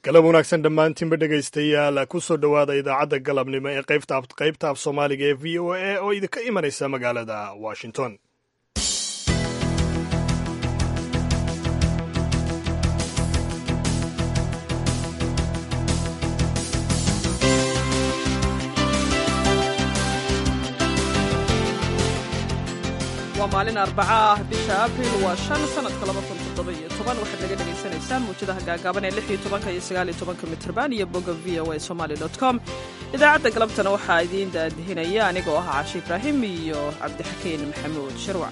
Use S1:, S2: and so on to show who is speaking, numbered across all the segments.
S1: galab wanaagsan dhammaantiinba dhegaystayaal ku soo dhowaada idaacadda galabnimo ee qaybta af soomaaliga ee v o a oo idinka imanaysa magaalada washington
S2: waa maalin arbaca ah bisha abril waa shan sanadka laba kun toddoba-iyo toban waxaad naga dhagaysanaysaan muwjadaha gaagaaban ee lix iyo tobanka iyo sagaal iyo tobanka mitrban iyo bogga v o a somali dot com idaacadda galabtana waxaa idiin daadihinaya anigoo ah caashi ibraahim iyo cabdixakiin maxamuud shirwac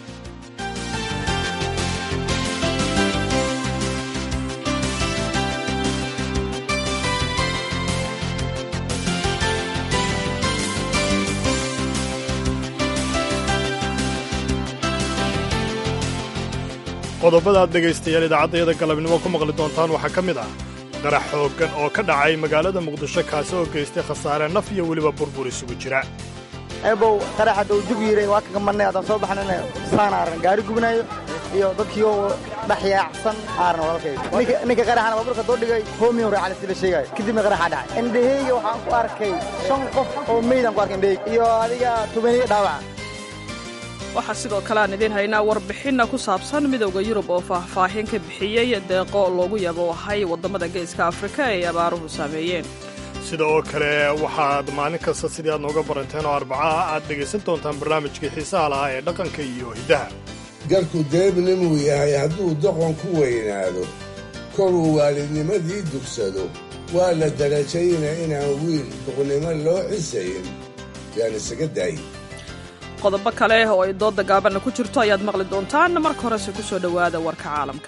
S1: qodobada aad dhegaystayaal idaacaddayada galabnimo ku maqli doontaan waxaa ka mid ah qarax xooggan oo ka dhacay magaalada muqdisho kaasi oo geystay khasaare naf iyo weliba burbur isugu jira
S3: eebow qarax hadda uu jug yiray waa kaga marnay haddaan soo baxnayna saana arran gaari gubinayo iyo dadkii oo dhex yaacsan aaran walaalkay ninka qaraxana baaburka doo dhigay hoomiyon raacale si la sheegayo kadibna qaraxa dhacay indhaheyga waxaan ku arkay shan qof oo meydaan ku arkay indhaheyga iyo adiga tubaniga dhaawaca
S2: waxaa sidoo kale aan idiin haynaa warbixinna ku saabsan midowda yurub oo faahfaahin ka bixiyey deeqo loogu yaboohay waddamada geeska afrika ay abaaruhu saameeyeen
S1: sida oo kale waxaad maalin kasta sidii aad nooga baranteen oo arbacaha aad dhegaysan doontaan barnaamijkii xiisaha lahaa ee dhaqanka iyo hiddaha
S4: garku deebnimuu yahay hadduu doqon ku weynaado koruu waalidnimadii dugsado waa la darajayna inaan wiil duqnimo loo cisayn yaan isaga daayi
S2: qodobo kale oo ay doodda gaabanna ku jirto ayaad maqli doontaan marka horese ku soo dhowaada warka caalamka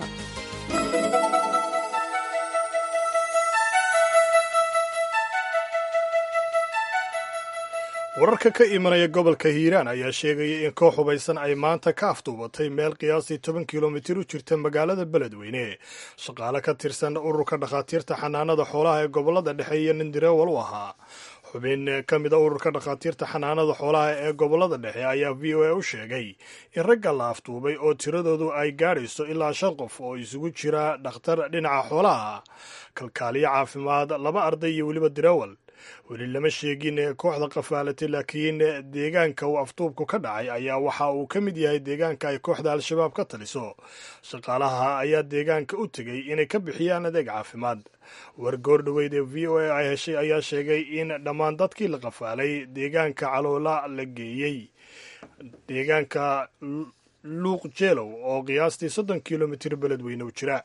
S1: wararka ka imanaya gobolka hiiraan ayaa sheegaya in koox hubaysan ay maanta ka afduubatay meel qiyaastii toban kilomitir u jirta magaalada beledweyne shaqaale ka tirsan ururka dhakhaatiirta xanaanada xoolaha ee gobolada dhexe iyo nin direewal u ahaa xubin ka mid a ururka dhakhaatiirta xanaanada xoolaha ee gobolada dhexe ayaa v o a u sheegay in ragga la afduubay oo tiradoodu ay gaadhayso ilaa shan qof oo isugu jira dhakhtar dhinaca xoolaha kalkaaliyo caafimaad laba arday iyo weliba direewal weli lama sheegin kooxda qafaalatay laakiin deegaanka uu afduubku ka dhacay ayaa waxa uu ka mid yahay deegaanka ay kooxda al-shabaab ka taliso shaqaalaha ayaa deegaanka u tegey inay ka bixiyaan adeeg caafimaad wargoor dhoweyd ee v o a ay heshay ayaa sheegay in dhammaan dadkii la qafaalay deegaanka caloola la geeyey deegaanka luuq jeelow oo qiyaastii soddon kilomitir beledweyne u jira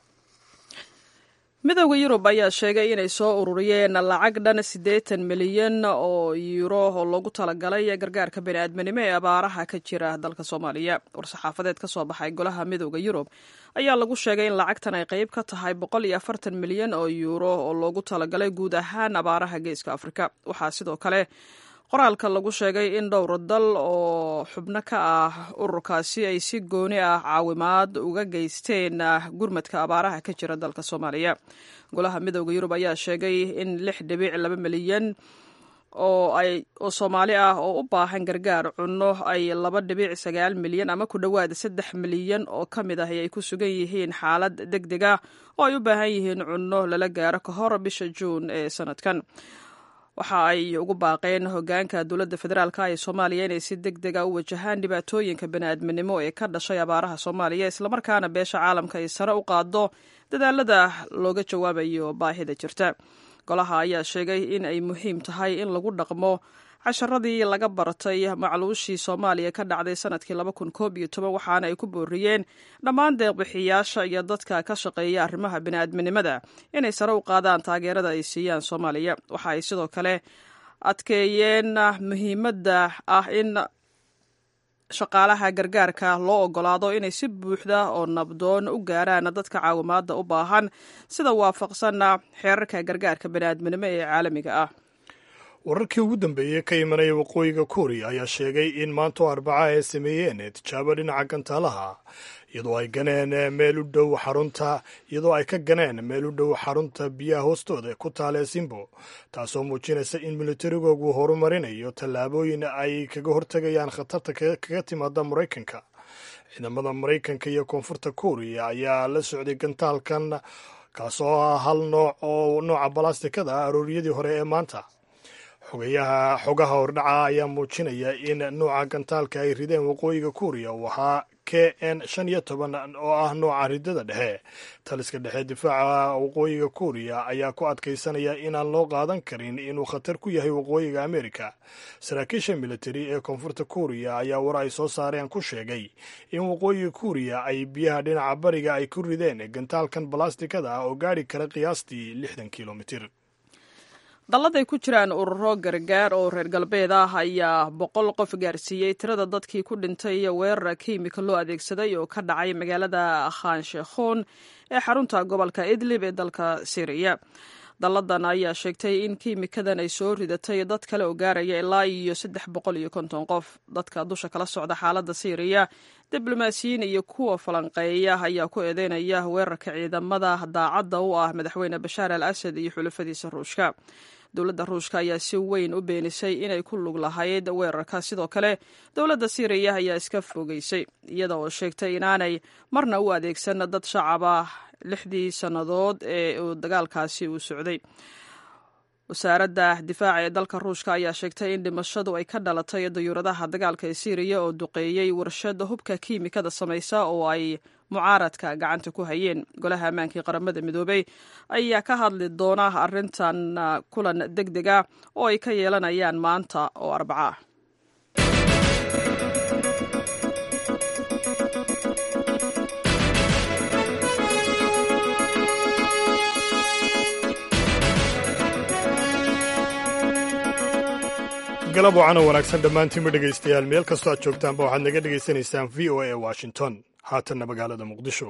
S2: midowda yurub ayaa sheegay inay soo ururiyeen lacag dhan siddeetan milyan oo yuuro oo loogu talagalay gargaarka bani'aadminimo ee abaaraha ka jira dalka soomaaliya war-saxaafadeed ka soo baxay golaha midowda yurub ayaa lagu sheegay in lacagtan ay qayb ka tahay boqol iyo afartan milyan oo yuuro oo loogu talagalay guud ahaan abaaraha geeska afrika waxaa sidoo kale qoraalka lagu sheegay in dhowr dal oo xubno ka ah ururkaasi ay si gooni ah caawimaad uga geysteen gurmadka abaaraha ka jira dalka soomaaliya golaha midowda yurub ayaa sheegay in lix dhibic laba milyan oo ay oo soomaali ah oo u baahan gargaar cunno ay laba dhibic sagaal milyan ama ku dhowaad saddex milyan oo ka mid ah ay ku sugan yihiin xaalad deg deg ah oo ay u baahan yihiin cunno lala gaaro ka hor bisha juun ee sanadkan waxa ay ugu baaqeen hogaanka dowladda federaalka ee soomaaliya inay si deg dega u wajahaan dhibaatooyinka bani'aadminimo ee ka dhashay abaaraha soomaaliya islamarkaana beesha caalamka ay sare u qaado dadaalada looga jawaabayo baahida jirta golaha ayaa sheegay in ay muhiim tahay in lagu dhaqmo casharadii laga bartay macluushii soomaaliya ka dhacday sanadkii laba kun koob iyo toban waxaana ay ku booriyeen dhammaan deeqbixiyaasha iyo dadka ka shaqeeya arrimaha bini'aadminimada inay sare u qaadaan taageerada ay siiyaan soomaaliya waxa ay sidoo kale adkeeyeen muhiimadda ah in shaqaalaha gargaarka loo ogolaado inay si buuxda oo nabdoon u gaaraan dadka caawimaadda u baahan sida waafaqsanna xeerarka gargaarka bini'aadminimo ee caalamiga ah
S1: wararkii ugu dambeeyey ka imanaya waqooyiga kuuriya ayaa sheegay in maantoo arbaca ay sameeyeen tijaabo dhinaca gantaalaha iyadoo ay ganeen meel u dhow xarunta iyadoo ay ka ganeen meel u dhow xarunta biyaha hoostooda ku taalee simbo taasoo muujinaysa in militarigoogu horumarinayo tallaabooyin ay kaga hortegayaan khatarta kaga timaada maraykanka ciidamada maraykanka iyo koonfurta kuuriya ayaa la socday gantaalkan kaasoo ah hal nooc oo nooca balastikada ah arooriyadii hore ee maanta xogayaha xogaha hordhaca ayaa muujinaya in nooca gantaalka ay rideen waqooyiga kuuriya uu ahaa k n shan iyo toban oo ah nooca ridada dhexe taliska dhexe difaaca waqooyiga kuuriya ayaa ku adkaysanaya inaan loo qaadan karin inuu khatar ku yahay waqooyiga amerika saraakiisha militari ee koonfurta kuuriya ayaa war ay soo saareen ku sheegay in waqooyiga kuuriya ay biyaha dhinaca bariga ay ku rideen gantaalkan balastikada ah oo gaari kara qiyaastii lixdan kilomitir
S2: dalladay ku jiraan ururo gargaar oo reer galbeed ah ayaa boqol qof gaarsiiyey tirada dadkii ku dhintay weerar kiimika loo adeegsaday oo ka dhacay magaalada khanshekhon ee xarunta gobolka idlib ee dalka syriya dalladan ayaa sheegtay in kiimikadan ay soo ridatay dad kale oo gaaraya ilaa iyo saddex boqol iyo konton qof dadka dusha kala socda xaaladda syriya diblomaasiyiin iyo kuwa falanqeeya ayaa ku eedeynaya weerarka ciidamada daacadda u ah madaxweyne bashaar al asad iyo xulafadiisa ruushka dowladda ruushka ayaa si weyn u beenisay inay ku lug lahayd weerarka sidoo kale dowladda syriya ayaa iska fogeysay iyada oo sheegtay inaanay marna u adeegsan dad shacab ah lixdii sannadood ee uu dagaalkaasi uu socday wasaaradda difaaca ee dalka ruushka ayaa sheegtay in dhimashadu ay ka dhalatay dayuuradaha dagaalka ee syriya oo duqeeyey warshada hubka kiimikada samaysa oo ay mucaaradka gacanta ku hayeen golaha ammaankii qaramada midoobey ayaa ka hadli doona arrintan kulan deg deg ah oo ay ka yeelanayaan maanta oo arbaca ah
S1: galab wacan oo wanaagsan dhammaantiinba dhegaystayaal meel kastoo aad joogtaanba waxaad naga dhegaysanaysaan v o a ee washington haatanna magaalada muqdisho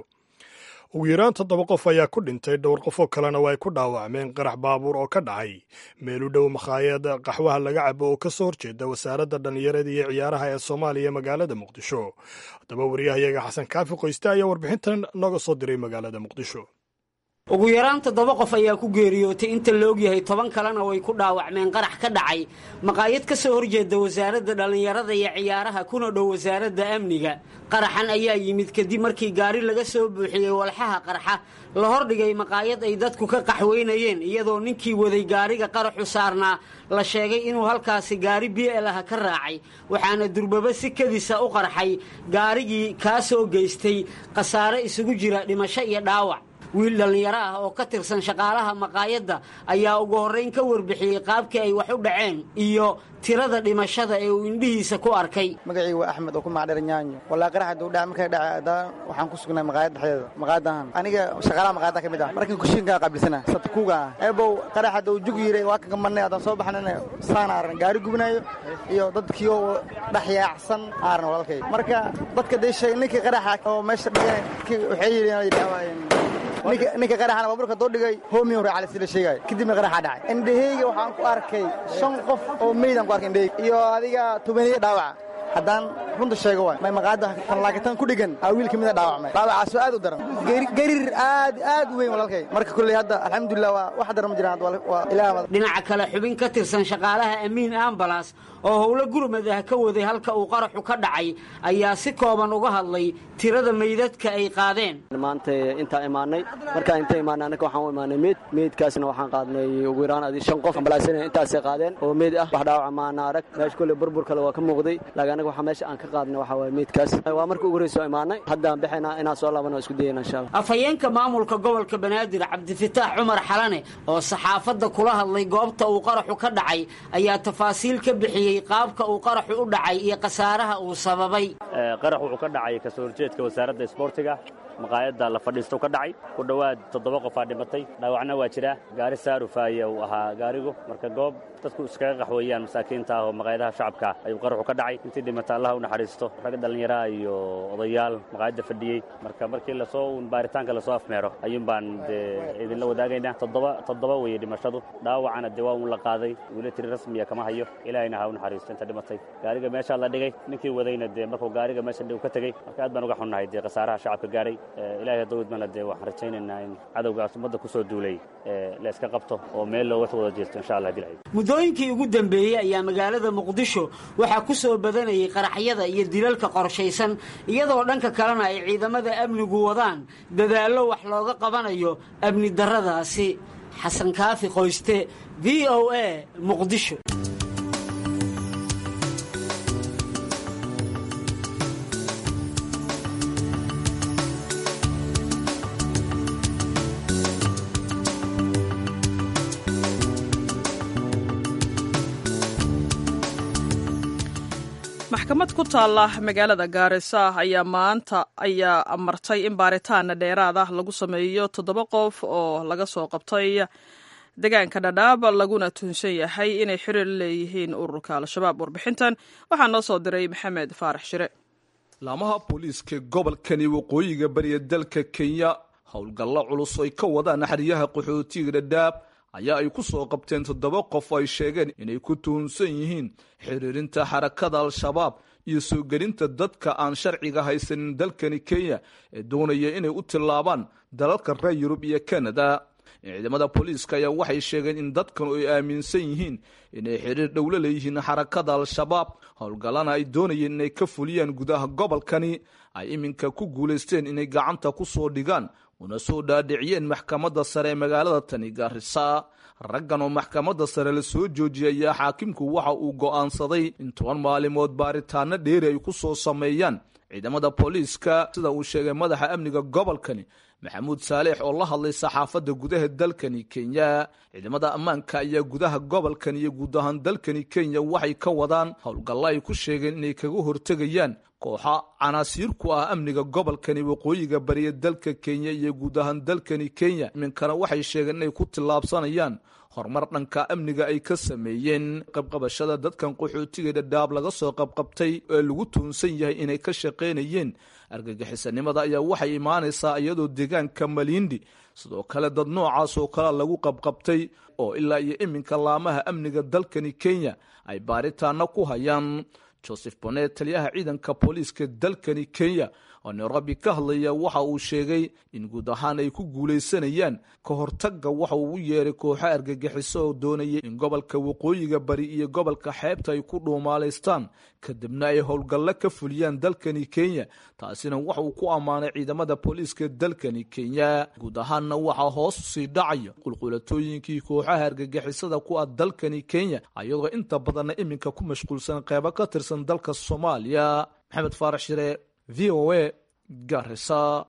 S1: ugu yaraan toddoba qof ayaa ku dhintay dhowr qof oo kalena waa ay ku dhaawacmeen qarax baabuur oo ka dhacay meel u dhow makhaayad qaxwaha laga cabo oo ka soo horjeeda wasaaradda dhallinyarada iyo ciyaaraha ee soomaaliya magaalada muqdisho haddaba wariyahayaga xasan kaafi qoyste ayaa warbixintan nooga soo diray magaalada muqdisho
S5: ugu yaraan toddoba qof ayaa ku geeriyootay inta la ogyahay toban kalena way ku dhaawacmeen qarax ka dhacay maqaayad ka soo horjeeda wasaaradda dhallinyarada iyo ciyaaraha kuna dhow wasaaradda amniga qaraxan ayaa yimid kadib markii gaari laga soo buuxiyey walxaha qarxa la hordhigay maqaayad ay dadku ka qaxweynayeen iyadoo ninkii waday gaariga qaraxu saarnaa la sheegay inuu halkaasi gaari biel ah ka raacay waxaana durbaba si kadisa u qarxay gaarigii kaa soo geystay khasaare isugu jira dhimasho iyo dhaawac wiil dhallinyaro ah oo ka tirsan shaqaalaha maqaayadda ayaa ugu horrayn ka warbixiyey qaabkii ay wax u dhaceen iyo tirada dhimashada ee uu indhihiisa ku arkay
S3: magacii waa axmed oo ku magacdheer nyaanyo walaa qaraxa duu dhaca markay dhacay haddana waxaan ku sugnay maqaayad dhexdeeda maqaayadahan aniga shaqaalaha maqaayadda ka mid ah markan kushiinkaa qaabilsana satkuuga ah eebow qaraxa duu jug yiray waa kaga marnay haddaan soo baxnana saana arran gaari gubinayo iyo dadkii oo dhex yaacsan aaran walaalkay marka dadka dee sheeg ninkii qaraxa oo meesha dhigan waxay yidhi inay dhaawaayeen ninka qaraxana baabuurka doo dhigay homiy hore cali sida sheegay kadibna qaraxa dhacay indhaheyga waxaan ku arkay shan qof oo meydaan ku arkay indhaheyga iyo adiga tobaniyo dhaawaca haddaan runta sheego waay may maqaayadda tanlaakitan ku dhigan aa wiil ka mida dhaawacmay dhaawacaasoo aad u daran gariir aad aad u weyn walaalkay marka kolley hadda alxamdulilah waa wax daran ma jiraan waa ilaah
S5: dhinaca kale xubin ka tirsan shaqaalaha amiin ambalas oo howlo gurmad ah ka waday halka uu qaraxu ka dhacay ayaa si kooban uga hadlay tirada meydadka ay qaadeen
S6: maanta intaan imaanay markaan inta imaanay annaka waxaan u imaanay meyd meydkaasna waxaan qaadnay ugu yaraan adi shan qof ambalaasina intaasay qaadeen oo meyd ah wax dhaawaca maana arag meesha kolley burbur kale waa ka muuqday laakiin annaga waxaa meesha aan ka qaadnay waxaa waye meydkaas waa markii ugu horreysa oo imaanay haddaan bixaynaa inaan soo laabano isku dayayna insha allah
S5: afhayeenka maamulka gobolka banaadir cabdifitaax cumar xalane oo saxaafadda kula hadlay goobta uu qaraxu ka dhacay ayaa tafaasiil ka bixiyey qaabka uu qaraxu u dhacay iyo khasaaraha uu sababay
S7: qarax wuxuu ka dhacay kasoo horjeedka wasaaradda isboortiga maqaayadda la fadhiisto ka dhacay ku dhowaad toddoba qofaa dhimatay dhaawacna waa jira gaari saarufaaya uu ahaa gaarigu marka goob dadku iskaga qaxweeyaan masaakiinta ah oo maqaayadaha shacabka ayuu qaraxu ka dhacay intii dhimata allaha u naxariisto rag dhallinyaraha iyo odayaal maqaayadda fadhiyey marka markii lasoo baaritaanka lasoo afmeero ayuun baan dee idinla wadaagaynaa toddoba toddoba weeye dhimashadu dhaawacana dee waa uun la qaaday weli tiri rasmiya kama hayo ilaahayna ha u naxariisto inta dhimatay gaariga meeshaa la dhigay ninkii wadayna dee markuu gaariga meesha dhig ka tegey marka aad baan uga xunnahay dee khasaaraha shacabka gaadhay ilaahay hadduu idmana dee waxaan rajaynaynaa in cadowgaas ummadda ku soo duulay la iska qabto oo meel looga wada jeesto insha allah dilahay
S5: muddooyinkii ugu dambeeyey ayaa magaalada muqdisho waxaa ku soo badanayay qaraxyada iyo dilalka qorshaysan iyadoo dhanka kalena ay ciidamada amnigu wadaan dadaallo wax looga qabanayo amni darradaasi xasan kaafi qoyste v o a muqdisho
S2: maxkamad ku taalla magaalada gaarisa ayaa maanta ayaa amartay in baaritaana dheeraad ah lagu sameeyo toddoba qof oo laga soo qabtay deegaanka dhadhaab laguna tuunsan yahay inay xiriir leeyihiin ururka al-shabaab warbixintan waxaa noo soo diray maxamed faarax shire
S8: laamaha booliiska gobolkani waqooyiga bariya dalka kenya howlgallo culus ay ka wadaan xeryaha qaxootiga dhadhaab ayaa ay ku soo qabteen toddoba qof oo ay sheegeen inay ku tuhunsan yihiin xiriirinta xarakada al-shabaab iyo soo gelinta dadka aan sharciga haysanin dalkani kenya ee doonaya inay u tillaabaan dalalka reer yurub iyo kanada ciidamada booliiska ayaa waxay sheegeen in dadkan ay aaminsan yihiin inay xiriir dhowlo leeyihiin xarakada al-shabaab howlgallana ay doonayeen inay ka fuliyaan gudaha gobolkani ay iminka ku guulaysteen inay gacanta ku soo dhigaan una soo dhaadhiciyeen maxkamadda sare ee magaalada tani gaarisa raggan oo maxkamadda sare la soo joojiyay ayaa xaakimku waxa uu go'aansaday in toban maalimood baaritaano dheeri ay ku soo sameeyaan ciidamada booliiska sida uu sheegay madaxa amniga gobolkani maxamuud saaleex oo la hadlay saxaafadda gudaha dalkani kenya ciidamada ammaanka ayaa gudaha gobolkan iyo guud ahaan dalkani kenya waxay ka wadaan howlgallo ay ku sheegeen inay kaga hortegayaan kooxa canaasiir ku ah amniga gobolkani waqooyiga bariya dalka kenya iyo guud ahaan dalkani kenya iminkana waxay sheegeen inay ku tillaabsanayaan horumar dhanka amniga ay ka sameeyeen qabqabashada dadkan qaxootiga dhadhaab laga soo qabqabtay ee lagu tuunsan yahay inay ka shaqaynayeen argagixisanimada ayaa waxay imaanaysaa iyadoo deegaanka malindi sidoo kale dad noocaas oo kale lagu qabqabtay oo ilaa iyo iminka laamaha amniga dalkani kenya ay baaritaano ku hayaan joseph bonet taliyaha ciidanka booliiska dalkani kenya oo nairobi ka hadlaya waxa uu sheegay in guud ahaan ay ku guulaysanayaan ka hortagga waxa uu u yeeray kooxo argagixiso oo doonayay in gobolka waqooyiga bari iyo gobolka xeebta ay ku dhuumaalaystaan kadibna ay howlgallo ka fuliyaan dalkani kenya taasina waxa uu ku ammaanay ciidamada booliiska dalkani kenya guud ahaanna waxaa hoos usii dhacaya qulqulatooyinkii kooxaha argagixisada ku ah dalkani kenya ayadoo inta badanna iminka ku mashquulsan qeybo ka tirsan dalka soomaaliya maxamed faarax shire v o a garisa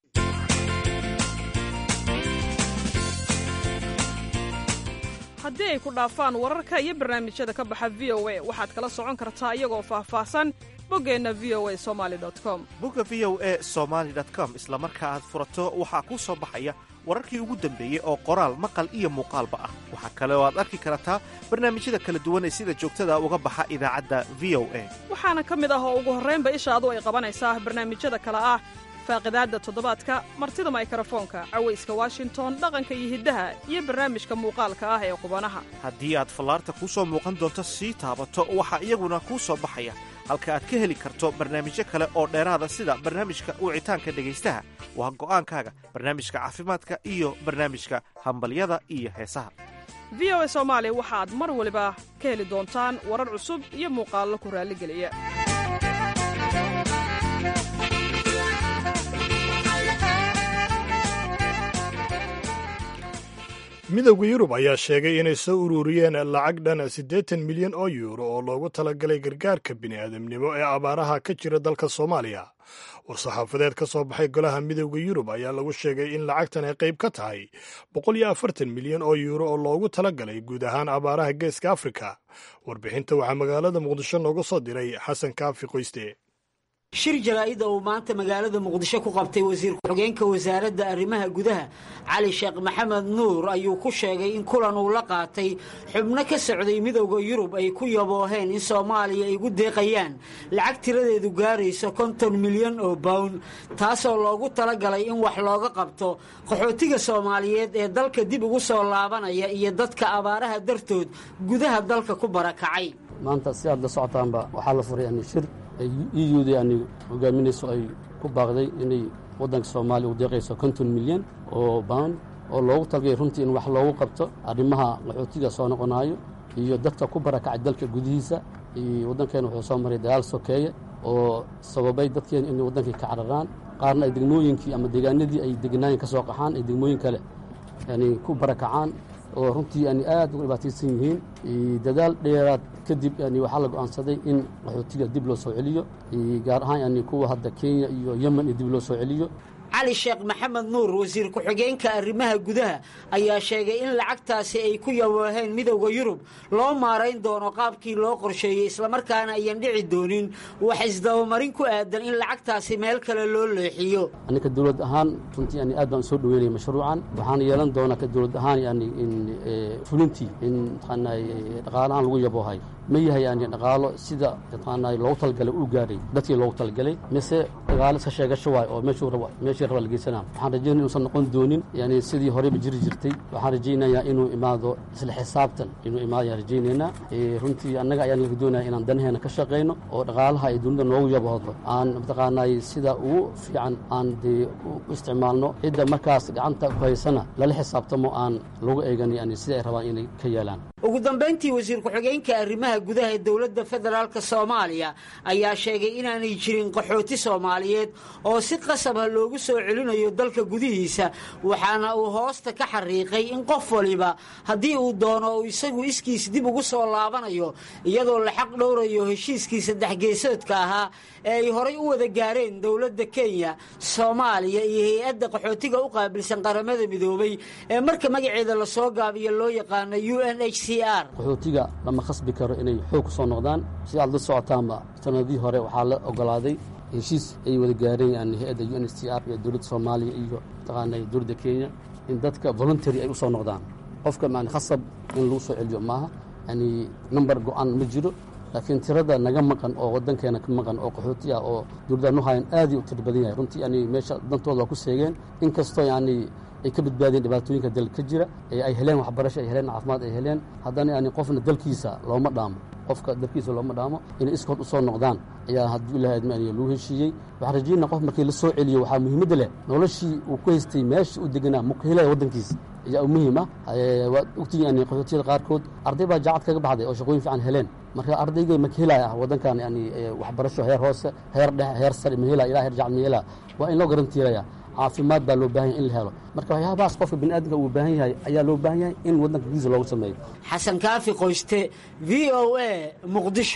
S2: haddii ay ku dhaafaan wararka iyo barnaamijyada ka baxa v o a waxaad kala socon kartaa iyagoo faahfaahsan boggeenna v o a somaali com
S9: bogga v o a somaali com isla marka aad furato waxaa kuu soo baxaya wararkii ugu dambeeyey oo qoraal maqal iyo muuqaalba ah waxaa kale oo aad arki kartaa barnaamijyada kala duwan ee sida joogtada uga baxa idaacadda v o a
S2: waxaana ka mid ah oo ugu horraynba ishaadu ay qabanaysaa barnaamijyada kale ah faaqidaadda toddobaadka martida maykrofoonka cawayska washington dhaqanka iyo hiddaha iyo barnaamijka muuqaalka ah ee qubanaha
S9: haddii aad fallaarta kuu soo muuqan doonto sii taabato waxaa iyaguna kuu soo baxaya halka aad ka heli karto barnaamijyo kale oo dheeraada sida barnaamijka wicitaanka dhegaystaha waa go'aankaaga barnaamijka caafimaadka iyo barnaamijka hambalyada iyo heesaha
S2: v o a soomaali waxaad mar waliba ka heli doontaan warar cusub iyo muuqaallo ku raalligeliya
S1: midowda yurub ayaa sheegay inay soo ururiyeen lacag dhan siddeetan milyan oo yuuro oo loogu talagalay gargaarka bini'aadamnimo ee abaaraha ka jira dalka soomaaliya war-saxaafadeed ka soo baxay golaha midowda yurub ayaa lagu sheegay in lacagtan ay qayb ka tahay boqol iyo afartan milyan oo yuuro oo loogu talagalay guud ahaan abaaraha geeska afrika warbixinta waxaa magaalada muqdisho nooga soo diray xasan kaafi qoyste
S5: shir jaraa'ida uu maanta magaalada muqdisho ku qabtay wasiir ku-xigeenka wasaaradda arrimaha gudaha cali sheekh maxamed nuur ayuu ku sheegay in kulan uu la qaatay xubno ka socday midowda yurub ay ku yabooheen in soomaaliya ay ugu deeqayaan lacag tiradeedu gaarayso konton milyan oo bawn taasoo loogu talagalay in wax looga qabto qaxootiga soomaaliyeed ee dalka dib ugu soo laabanaya iyo dadka abaaraha dartood gudaha dalka ku barakacay
S10: maanta si aad la socotaanba waxaa la furay yani shir ay euda yani hogaaminayso ay ku baaqday inay waddanka soomaaliya u deeqayso konton milyan oo bound oo loogu talgay runtii in wax loogu qabto arrimaha qaxootiga soo noqonaayo iyo dadka ku barakacay dalka gudihiisa iyo waddankeena wuxuu soo maray dagaal sokeeye oo sababay dadkeena inay waddankii ka cararaan qaarna ay degmooyinkii ama deegaanadii ay degnaayeen ka soo qaxaan ay degmooyin kale yani ku barakacaan oo runtii yani aad ugu dhibaataysan yihiin dadaal dheeraad kadib yani waxaa la go'aansaday in qaxootiga dib loo soo celiyo gaar ahaan yani kuwa hadda kenya iyo yemen iyo dib loo soo celiyo
S5: cali sheekh maxamed nuur wasiir ku-xigeenka arrimaha gudaha ayaa sheegay in lacagtaasi ay ku yawaaheen midowda yurub loo maarayn doono qaabkii loo qorsheeyey islamarkaana ayan dhici doonin wax isdabamarin ku aadan in lacagtaasi meel kale loo leexiyo
S10: aninka dowlad ahaan runtii yani aad baan soo dhaweynaya mashruucan waxaan yeelan doonaa ka dowlad ahaan yani in fulintii in mataqaanaa dhaqaalahaan lagu yaboohay ma yahay yani dhaqaalo sida mataqaanaa loogu talagalay uu gaadhay dadkii loogu talagalay mise dhaqaalo iska sheegasho waay oo meeshuu raba meeshii raba la geysanaa waxaan rajaynaya inuusan noqon doonin yani sidii horeyba jiri jirtay waxaan rajaynayaa inuu imaado isla xisaabtan inuu imaado ayaan rajaynaynaa runtii annaga ayaan laga doonaya inaan danaheena ka shaqayno oo dhaqaalaha ay dunida noogu yaboodo aan mataqaanaa sida ugu fiican aan dee u isticmaalno cidda markaas gacanta ku haysana lala xisaabtamo aan lagu eegan yani sida ay rabaan inay ka yeelaan
S5: ugu dambayntii wasiir ku-xigeenka arrimaha gudaha ee dowladda federaalk soomaaliya ayaa sheegay inaanay jirin qaxooti soomaaliyeed oo si qasabha loogu soo celinayo dalka gudihiisa waxaana uu hoosta ka xariiqay in qof waliba haddii uu doono uu isagu iskiis dib ugu soo laabanayo iyadoo la xaq dhowrayo heshiiskii saddex geesoodka ahaa ee ay horay u wada gaareen dowladda kenya soomaaliya iyo hay-adda qaxootiga u qaabilsan qaramada midoobay ee marka magaceeda lasoo gaabiyo loo yaqaano u n h c r
S10: qaxootiga lama khasbi karo inay xoog ku soo noqdaan si aad la socotaanba sanadii hore waxaa la ogolaaday heshiis ay wada gaareen yani hay-adda u n h c r iyo dowladda soomaaliya iyo mataqaana dowladda kenya in dadka voluntary ay u soo noqdaan qofka yani khasab in lagu soo celiyo maaha yani number go-an ma jiro laakiin tirada naga maqan oo wadankeena ka maqan oo qaxooti ah oo dowladda nuhayan aad u tir badan yahay runtii yani meesha dantooda waa ku seegeen inkastoo yani ay ka badbaadeen dhibaatooyinka dalka ka jira ee ay heleen waxbarasho ay heleen caafimaad ay heleen haddana yani qofna dalkiisa looma dhaamo qofka dalkiisa looma dhaamo inay iskood u soo noqdaan ayaa hadduu ilahay admaaniya lagu heshiiyey waxaan rajaynaa qof markii la soo celiyo waxaa muhiimadda leh noloshii uu ku haystay meesha uu deganaa ma ku helaya waddankiisa ayaa muhiim ah waad ogtihiin yani qaxootiyada qaarkood arday baa jaacad kaga baxday oo shaqooyin fiican heleen marka ardayga ma ka helaya ah waddankan yani waxbarasho heer hoose heer dhexe heer sare ma helaya ilaa heer jacad ma helaya waa in loo garantiiraya caafimaad baa loo baahan yahay in la helo marka waxyaabahaas qofka bini aadamka uu baahan yahay ayaa loo baahan yahay in waddanka gudiisa loogu sameeyo
S5: xasan kaafi qoyste v o a muqdisho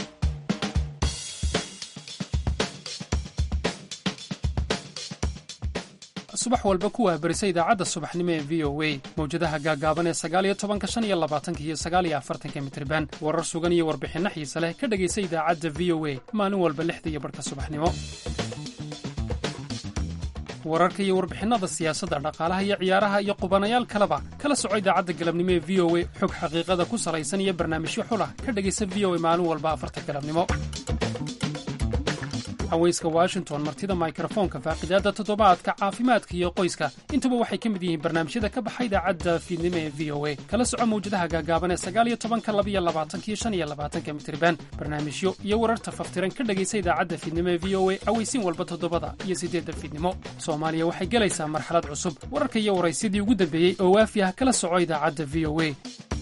S11: subax walba ku wahbarisa idaacadda subaxnimo ee v o a mawjadaha gaagaaban ee sagaaliyo tobanka shan iyo labaatanka iyo sagaaliyo afartanka mitriban warar sugan iyo warbixinno xiise leh ka dhegaysa idaacadda v o a maalin walba lixda iyo barhka subaxnimo wararka iyo warbixinnada siyaasadda dhaqaalaha iyo ciyaaraha iyo qubanayaal kaleba kala soco idaacadda galabnimo ee v o a xog xaqiiqada ku salaysan iyo barnaamijyo xulah ka dhegaysa v o a maalin walba afarta galabnimo haweyska washington martida mikrofoonka faaqidaadda toddobaadka caafimaadka iyo qoyska intuba waxay ka mid yihiin barnaamijyada ka baxa idaacadda fiidnimo ee v o a kala soco mawjadaha gaagaaban ee sagaaliyo tobanka labiyo labaatanka iyo shan iyo labaatanka mitriban barnaamijyo iyo wararta faftiran ka dhegaysa idaacadda fiidnimo ee v o a aweysiin walba toddobada iyo siddeedda fiidnimo soomaaliya waxay gelaysaa marxalad cusub wararka iyo waraysyadii ugu dambeeyey oo waafi ah kala soco idaacadda v o a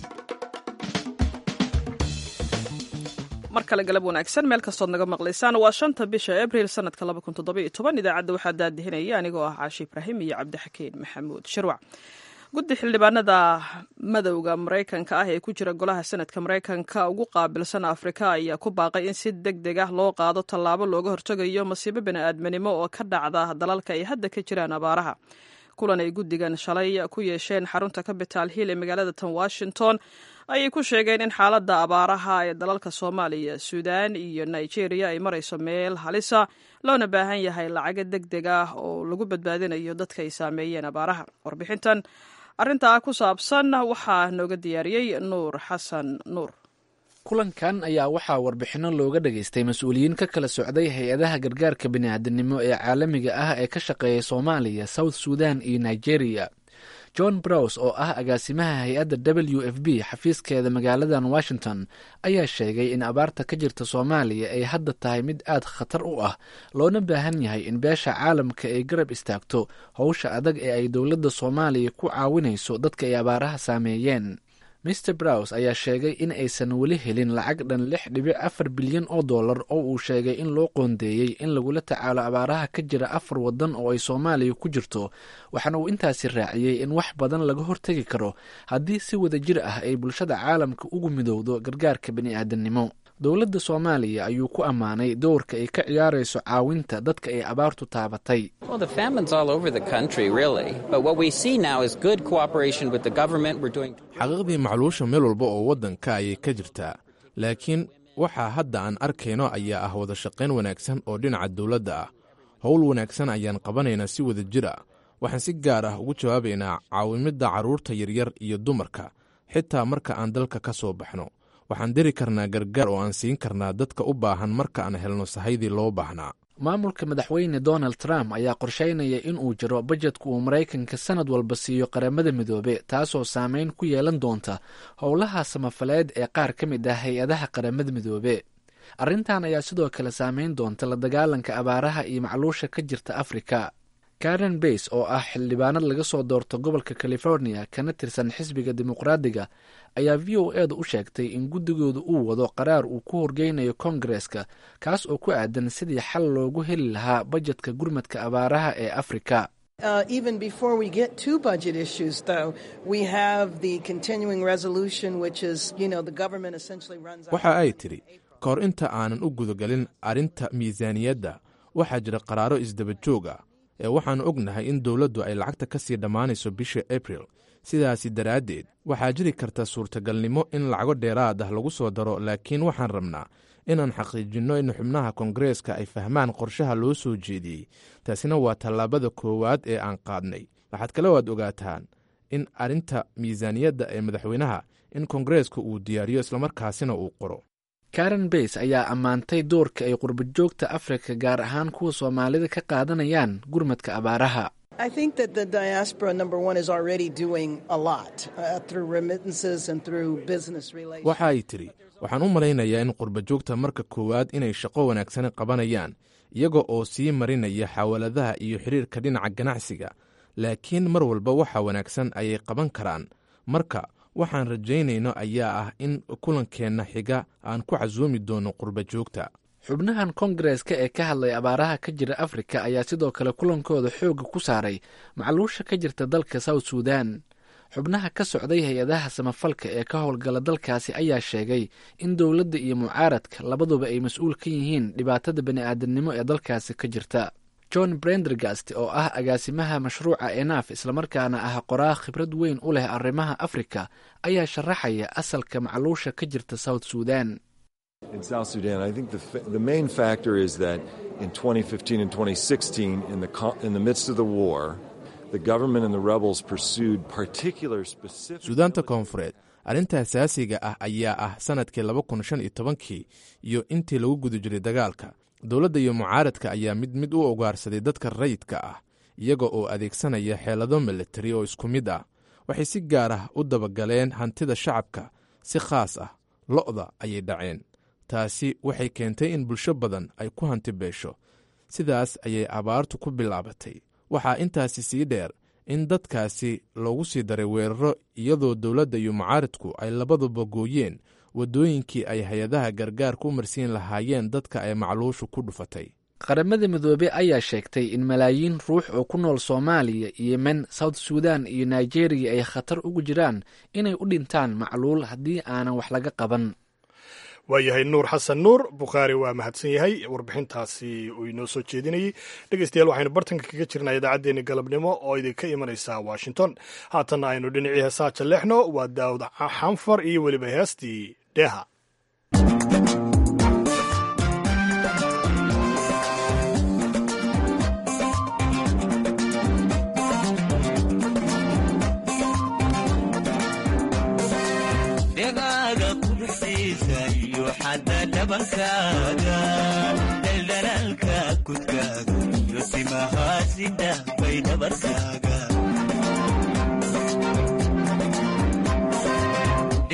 S2: mar kale galab wanaagsan meel kastood naga maqlaysaan waa shanta bisha abril sanadka idaacadda waxaa daadihinaya anigoo ah caashi ibraahim iyo cabdixakiin maxamuud shirwac guddi xildhibaanada madowda maraykanka ah ee ku jira golaha sanadka maraykanka ugu qaabilsan afrika ayaa ku baaqay in si deg deg ah loo qaado tallaabo looga hortegayo masiibo bini'aadminimo oo ka dhacda dalalka ay hadda ka jiraan abaaraha kulan ay guddigan shalay ku yeesheen xarunta capital hill ee magaalada tan washington ayay ku sheegeen in xaaladda abaaraha ee dalalka soomaaliya suudaan iyo nigeria ay marayso meel halisa loona baahan yahay lacago deg deg ah oo lagu badbaadinayo dadka ay saameeyeen abaaraha warbixintan arrintaa ku saabsan waxaa nooga diyaariyey nuur xasan nuur
S12: kulankan ayaa waxaa warbixinno looga dhageystay mas-uuliyiin ka kala socday hay-adaha gargaarka bini'aadanimo ee caalamiga ah ee ka shaqeeya soomaaliya south sudan iyo nigeria john brows oo ah agaasimaha hay-adda w f b xafiiskeeda magaaladan washington ayaa sheegay in abaarta ka jirta soomaaliya ay hadda tahay mid aad khatar u ah loona baahan yahay in beesha caalamka ay garab istaagto howsha adag ee ay dowladda soomaaliya ku caawinayso dadka ay abaaraha saameeyeen mr brows ayaa sheegay in aysan weli helin lacag dhan lix dhibic afar bilyan oo dollar oo uu sheegay in loo qoondeeyey in lagula tacaalo abaaraha ka jira afar waddan oo ay soomaaliya ku jirto waxaana uu intaasi raaciyey in wax badan laga hortegi karo haddii si wada jir ah ay bulshada caalamka ugu midowdo gargaarka bini'aadanimo dowladda soomaaliya ayuu ku ammaanay dowrka ay ka ciyaarayso caawinta dadka ay abaartu taabatay
S13: xaqiiqdii macluusha meel walba oo waddanka ayay ka jirtaa laakiin waxaa hadda aan arkayno ayaa ah wada shaqayn wanaagsan oo dhinaca dowladda ah howl wanaagsan ayaan qabanaynaa si wada jir ah waxaan si gaar ah ugu jawaabaynaa caawimidda carruurta yaryar iyo dumarka xitaa marka aan dalka ka soo baxno waxaan diri karnaa gargaar oo aan siin karnaa dadka u baahan marka aan helno sahaydii loo baahnaa
S12: maamulka madaxweyne donald trump ayaa qorsheynaya in uu jiro bajedka uu maraykanka sanad walba siiyo qaramada midoobe taasoo saameyn ku yeelan doonta howlaha samafaleed ee qaar ka mid ah hay-adaha qaramada midoobe arrintan ayaa sidoo kale saameyn doonta la dagaalanka abaaraha iyo macluusha ka jirta afrika karen bays oo ah xildhibaanad laga soo doorto gobolka california kana tirsan xisbiga dimuqraadiga ayaa v o eeda u sheegtay in guddigooda uu wado qaraar uu ku horgeynayo kongareska kaas oo ku aadan sidii xal loogu heli lahaa bajetka gurmadka abaaraha ee afrika
S13: waxa ay tidhi ka hor inta aanan u gudagelin arrinta miisaaniyadda waxaa jira qaraaro isdaba joog ah ee waxaannu ognahay in dowladdu ay lacagta ka sii dhammaanayso bisha abril sidaasi daraaddeed waxaa jiri karta suurtagalnimo in lacago dheeraad ah lagu soo daro laakiin waxaan rabnaa inaan xaqiijinno in xubnaha koongareeska ay fahmaan qorshaha loo soo jeediyey taasina waa tallaabada koowaad ee aan qaadnay waxaad kale waad ogaataan in arrinta miisaaniyadda ee madaxweynaha in koongareeska uu diyaariyo islamarkaasina uu qoro
S12: karen bays ayaa ammaantay doorka ay qurbajoogta afrika gaar ahaan kuwa soomaalida ka qaadanayaan gurmadka abaaraha
S13: waxa ay tidhi waxaan u malaynayaa in qurbajoogta marka koowaad inay shaqo wanaagsani qabanayaan iyaga oo sii marinaya xawaaladaha iyo xidhiirka dhinaca ganacsiga laakiin mar walba waxa wanaagsan ayay qaban karaan marka waxaan rajaynayno ayaa ah in kulankeenna xiga aan ku casuumi doono qurbajoogta
S12: xubnahan kongareska ee ka hadlay abaaraha ka jira afrika ayaa sidoo kale kulankooda xoogga ku saaray macluusha ka jirta dalka south suudan xubnaha ka socday hay-adaha samafalka ee ka howlgala dalkaasi ayaa sheegay in dowladda iyo mucaaradka labaduba ay mas-uul ka yihiin dhibaatada bani'aadanimo ee dalkaasi ka jirta john brendergast oo ah agaasimaha mashruuca enaf islamarkaana ah qoraa khibrad weyn u leh arrimaha afrika ayaa sharaxaya asalka macluusha ka jirta south suudan
S14: In South Sudan, I think the, the main factor is that in 2015 and 2016, in the, in the midst of the war, the government and the rebels pursued particular specific.
S13: suudaanta koonfureed arrinta asaasiga ah ayaa ah sannadkii laba kun shan iyo tobankii iyo intii lagu guda jiray dagaalka dowladda iyo mucaaradka ayaa mid mid u ogaarsaday dadka rayidka ah iyaga oo adeegsanaya xeelado militari oo isku mid ah waxay si gaar ah u dabagaleen hantida shacabka si khaas ah lo'da ayay dhaceen taasi waxay keentay in bulsho badan ay ku hanti beesho sidaas ayay abaartu ku bilaabatay waxaa intaasi sii dheer in dadkaasi loogu sii daray weeraro iyadoo dowladda iyo mucaaradku ay labaduba gooyeen waddooyinkii ay hay-adaha gargaarka u marsiin lahaayeen dadka ay macluushu ku dhufatay
S12: qaramada midoobe ayaa sheegtay in malaayiin ruux oo ku nool soomaaliya yemen south suudan iyo nigeriya ay khatar ugu jiraan inay u dhintaan macluul haddii aanan wax laga qaban
S1: waayahay nuur xasan nuur bukhaari waa mahadsan yahay warbixintaasi uu inoo soo jeedinayey dhegeystayaal waxaynu bartanka kaga jirnaa idaacaddeenni galabnimo oo idinka imanaysa washington haatanna aynu dhinacii heesaa jalleexno waa daawud xanfar iyo weliba heestii dheeha
S15: daldalaalka kudkaaga iyo simahaasida bay dhabarkaaga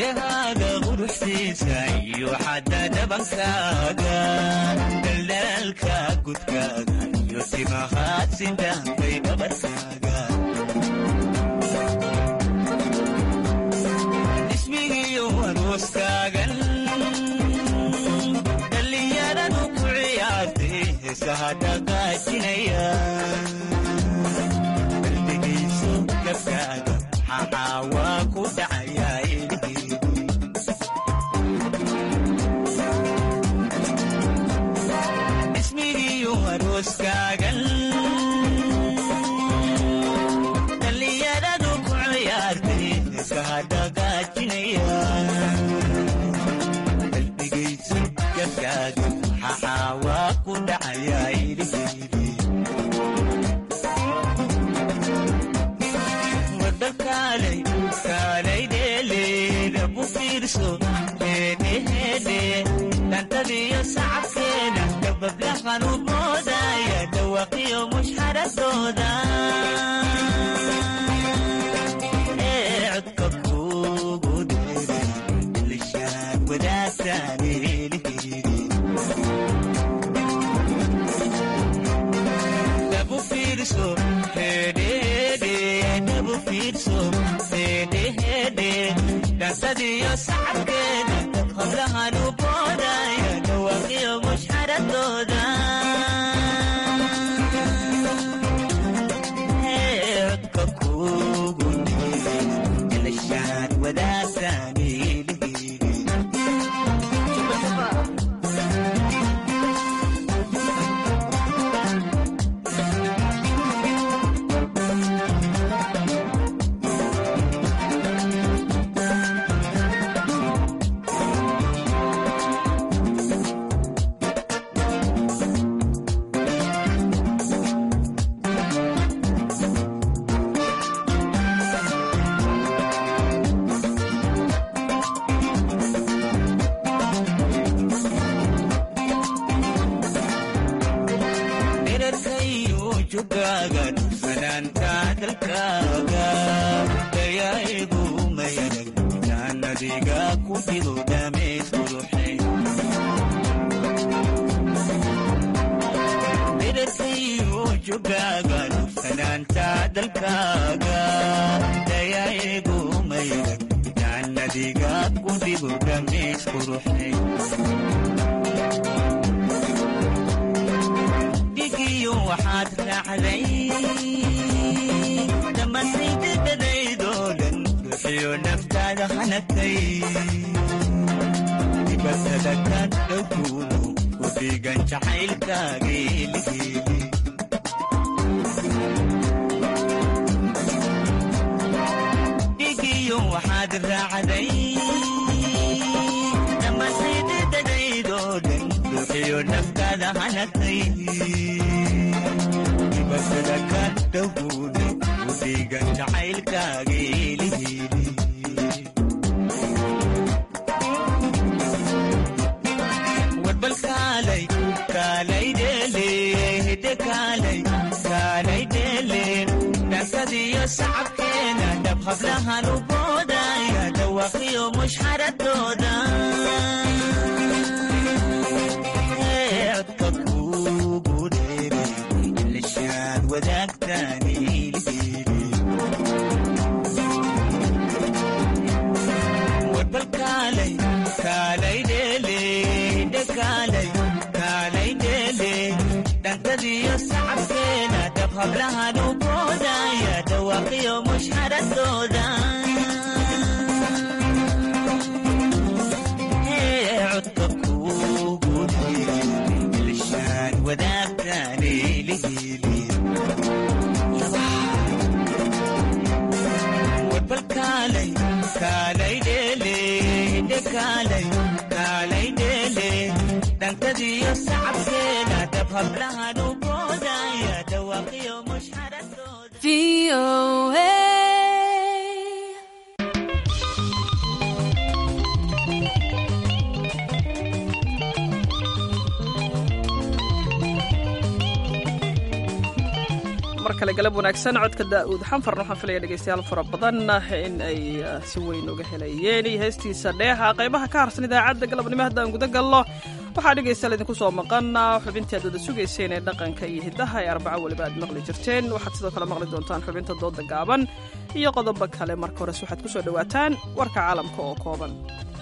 S15: dhehaaga quruxsiisa iyo xadda dhabankaaga daldalaalka gudkaaga iyo timahaad sindaankay dhabarkaaga ismigiyo arooskaagan dhallinyaradu ku ciyaartay heesaha dhaqaajinaya qalbigayso gabkaaga maxaa waa ku dhacayaa ilhiidi ismigiyo arooskaagan dhallinyaradu ku ciyaartay heesaha dhaqaajinaya qalbigayso gabkaaga maxaa waa ku dhacayaa ilhiidi wadakaalay kaalay dheeleeda ku fiirso heedheheedhe dhantadiyo sacabkeeda dabablahan u moodaya dhawaqiyo mushxaradooda ee codka kuugu dheeray ilishaan wadaagtaan eelheedi dhabu fiirso heedheheedhe dhabu fiirso heedheheedhe dhantadiyo sacabkeeda hablahan u boodaya dhawaqiyo mushxaradooda Ee, codka kuugu dheeray ilishaan wadaagtaan eelheedi dherarkayo jogaaga fanaanta dalkaaga dayaigu mayanag jaanadiga ku fido dhameys quruxay dherarkayo jogaaga fanaanta dalkaaga dayaigu mayanag jaanadiga ku fido dhameys quruxay dhigiyo waxaad raacday dhammaantaydadadaydoo dhan ruuxiyo naftaada hanagtay dibatada ka dhowkuuno ku dhiigan jacaylkaageeligeeli dhigiyo waxaad raacday dhammaantaydadadaydoo dhan ruuxiyo naftaada hanagtay dibasada ka dhowguune u dhiigan jacaylkaageeligeeli warbal kaalay kaalay dheele hidde kaalay kaalay dheele dhankadiyo sacabkeena dhab hablahan u boodaya dhawaqiyo mushxaradooda Ee, codka kuugu dheeray ilishaan wadaagtaan ilhiidi warbal kaalay kaalay dheele hidde kaalay kaalay dheele dhankadiyo sacabkeena dhab hablahan u boodaya dhawaqiyo mushxaradooda Ee, codka kuugu dheeray ilishaan wadaagtaan ilhiidi warbal kaalay kaalay dheele hidde kaalay kaalay dheele dhankadiyo sacabkeena dhab hablahan u boodaya dhawaqiyo mushxaradooda
S2: kale galab wanaagsan codka daa'uud xanfarna waxaan filaya dhegaystayaal fara badan in ay si weyn uga helayeen iyo heestiisa dheeha qaybaha ka harsan idaacadda galabnimo haddaan guda galno waxaa dhegaystayaal idinku soo maqan xubintii aad wada sugayseen ee dhaqanka iyo hiddaha ee arbaco weliba aad maqli jirteen waxaad sidoo kale maqli doontaan xubinta dooda gaaban iyo qodobo kale marka hores waxaad ku soo dhowaataan warka caalamka oo kooban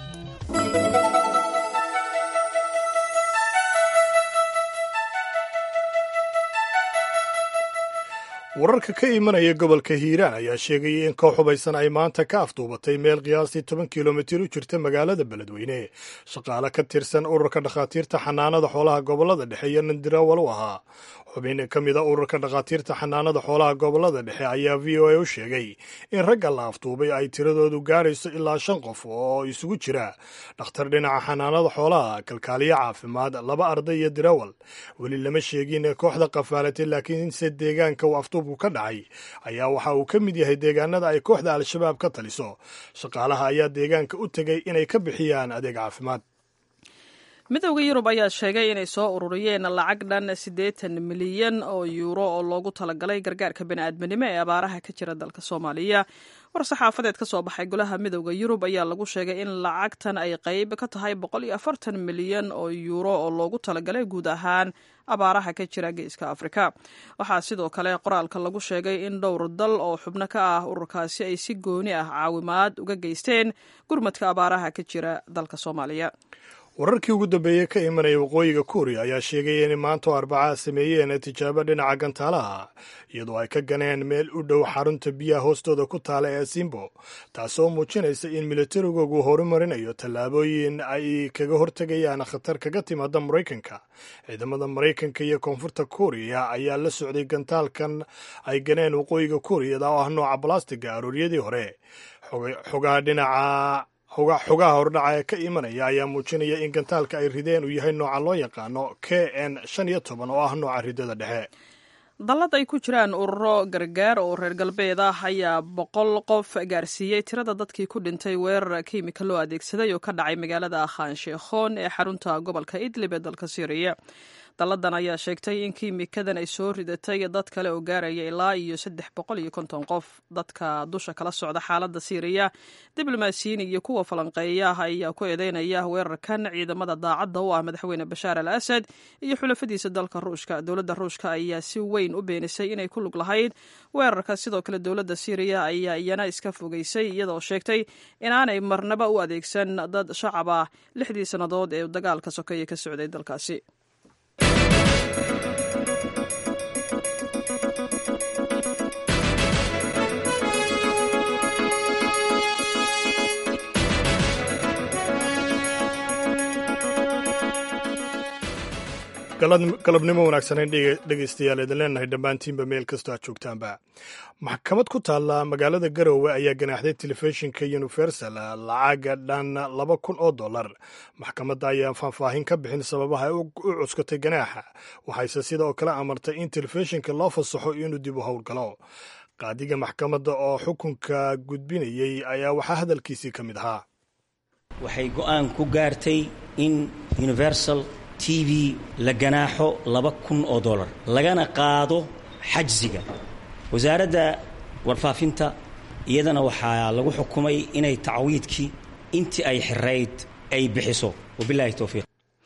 S1: wararka ka imanaya gobolka hiiraan ayaa sheegaya in koox hubaysan ay maanta ka afduubatay meel qiyaastii toban kilomitir u jirta magaalada beledweyne shaqaale ka tirsan ururka dhakhaatiirta xanaanada xoolaha gobolada dhexe iyo nandirawal u ahaa xubin ka mida ururka dhakhaatiirta xanaanada xoolaha gobolada dhexe ayaa v o a u sheegay in ragga la afduubay ay tiradoodu gaarayso ilaa shan qof oo isugu jira dhakhtar dhinaca xanaanada xoolaha kalkaaliyo caafimaad laba arday iyo dirawal weli lama sheegin kooxda qafaalatay laakiinse deegaanka uu afduubku ka dhacay ayaa waxa uu ka mid yahay deegaanada ay kooxda al-shabaab ka taliso shaqaalaha ayaa deegaanka u tegay inay ka bixiyaan adeeg caafimaad
S2: midowda yurub ayaa sheegay inay soo ururiyeen lacag dhan siddeetan milyan oo yuuro oo loogu talagalay gargaarka bini'aadminimo ee abaaraha ka jira dalka soomaaliya war saxaafadeed ka soo baxay golaha midowda yurub ayaa lagu sheegay in lacagtan ay qayb ka tahay boqol iyo afartan milyan oo yuuro oo loogu talagalay guud ahaan abaaraha ka jira geeska afrika waxaa sidoo kale qoraalka lagu sheegay in dhowr dal oo xubno ka ah ururkaasi ay si gooni ah caawimaad uga geysteen gurmadka abaaraha ka jira dalka soomaaliya
S1: wararkii ugu dambeeyey ka imanaya waqooyiga kuuriya ayaa sheegaya inay maanta oo arbacaa sameeyeen tijaabo dhinaca gantaalaha iyadoo ay ka ganeen meel u dhow xarunta biyaha hoostooda ku taala ee simbo taasoo muujinaysa in militarigoogu horumarinayo tallaabooyin ay kaga hortegayaan khatar kaga timaada maraykanka ciidamada maraykanka iyo koonfurta kuuriya ayaa la socday gantaalkan ay ganeen waqooyiga kuuriyada oo ah nooca balastiga arooryadii hore xogaha dhinaca xogaha hordhaca ee ka imanaya ayaa muujinaya in gantaalka ay rideen uu yahay nooca loo yaqaano k n shan iyo toban oo ah nooca ridada dhexe
S2: dallad ay ku jiraan ururo gargaar oo reer galbeed ah ayaa boqol qof gaarsiiyey tirada dadkii ku dhintay weerar kiimika loo adeegsaday oo ka dhacay magaalada khan sheekhoon ee xarunta gobolka idlib ee dalka syriya dalladan ayaa sheegtay in kiimikadan ay soo ridatay dad kale oo gaaraya ilaa iyo saddex boqol iyo konton qof dadka dusha kala socda xaaladda siiriya diblomaasiyiin iyo kuwa falanqeeya ayaa ku eedeynaya weerarkan ciidamada daacadda u ah madaxweyne bashaar al asad iyo xulafadiisa dalka ruushka dowladda ruushka ayaa si weyn u beenisay inay ku lug lahayd weerarka sidoo kale dowladda siiriya ayaa iyana iska fogeysay iyadoo sheegtay inaanay marnaba u adeegsan dad shacab ah lixdii sannadood ee dagaalka sokeeye ka socday dalkaasi
S1: galabnimo wanaagsaneyn dhegaystayaal idin leenahay dhammaantiinba meel kastoo aad joogtaanba maxkamad ku taalla magaalada garowe ayaa ganaaxday telefishinka universal lacaga dhan laba kun oo dollar maxkamadda ayaa faahfaahin ka bixin sababaha ay u cuskatay ganaaxa waxayse sidoo kale amartay in telefishinka loo fasaxo inuu dib u howlgalo qaadiga maxkamadda oo xukunka gudbinayey ayaa waxaa hadalkiisii ka mid ahaa
S16: waxay go'aan ku gaartay in universal t v la ganaaxo laba kun oo dollar lagana qaado xajsiga wasaaradda warfaafinta iyadana waxaa lagu xukumay inay tacwiidkii intii ay xirayd ay bixiso wabilahi towfiiq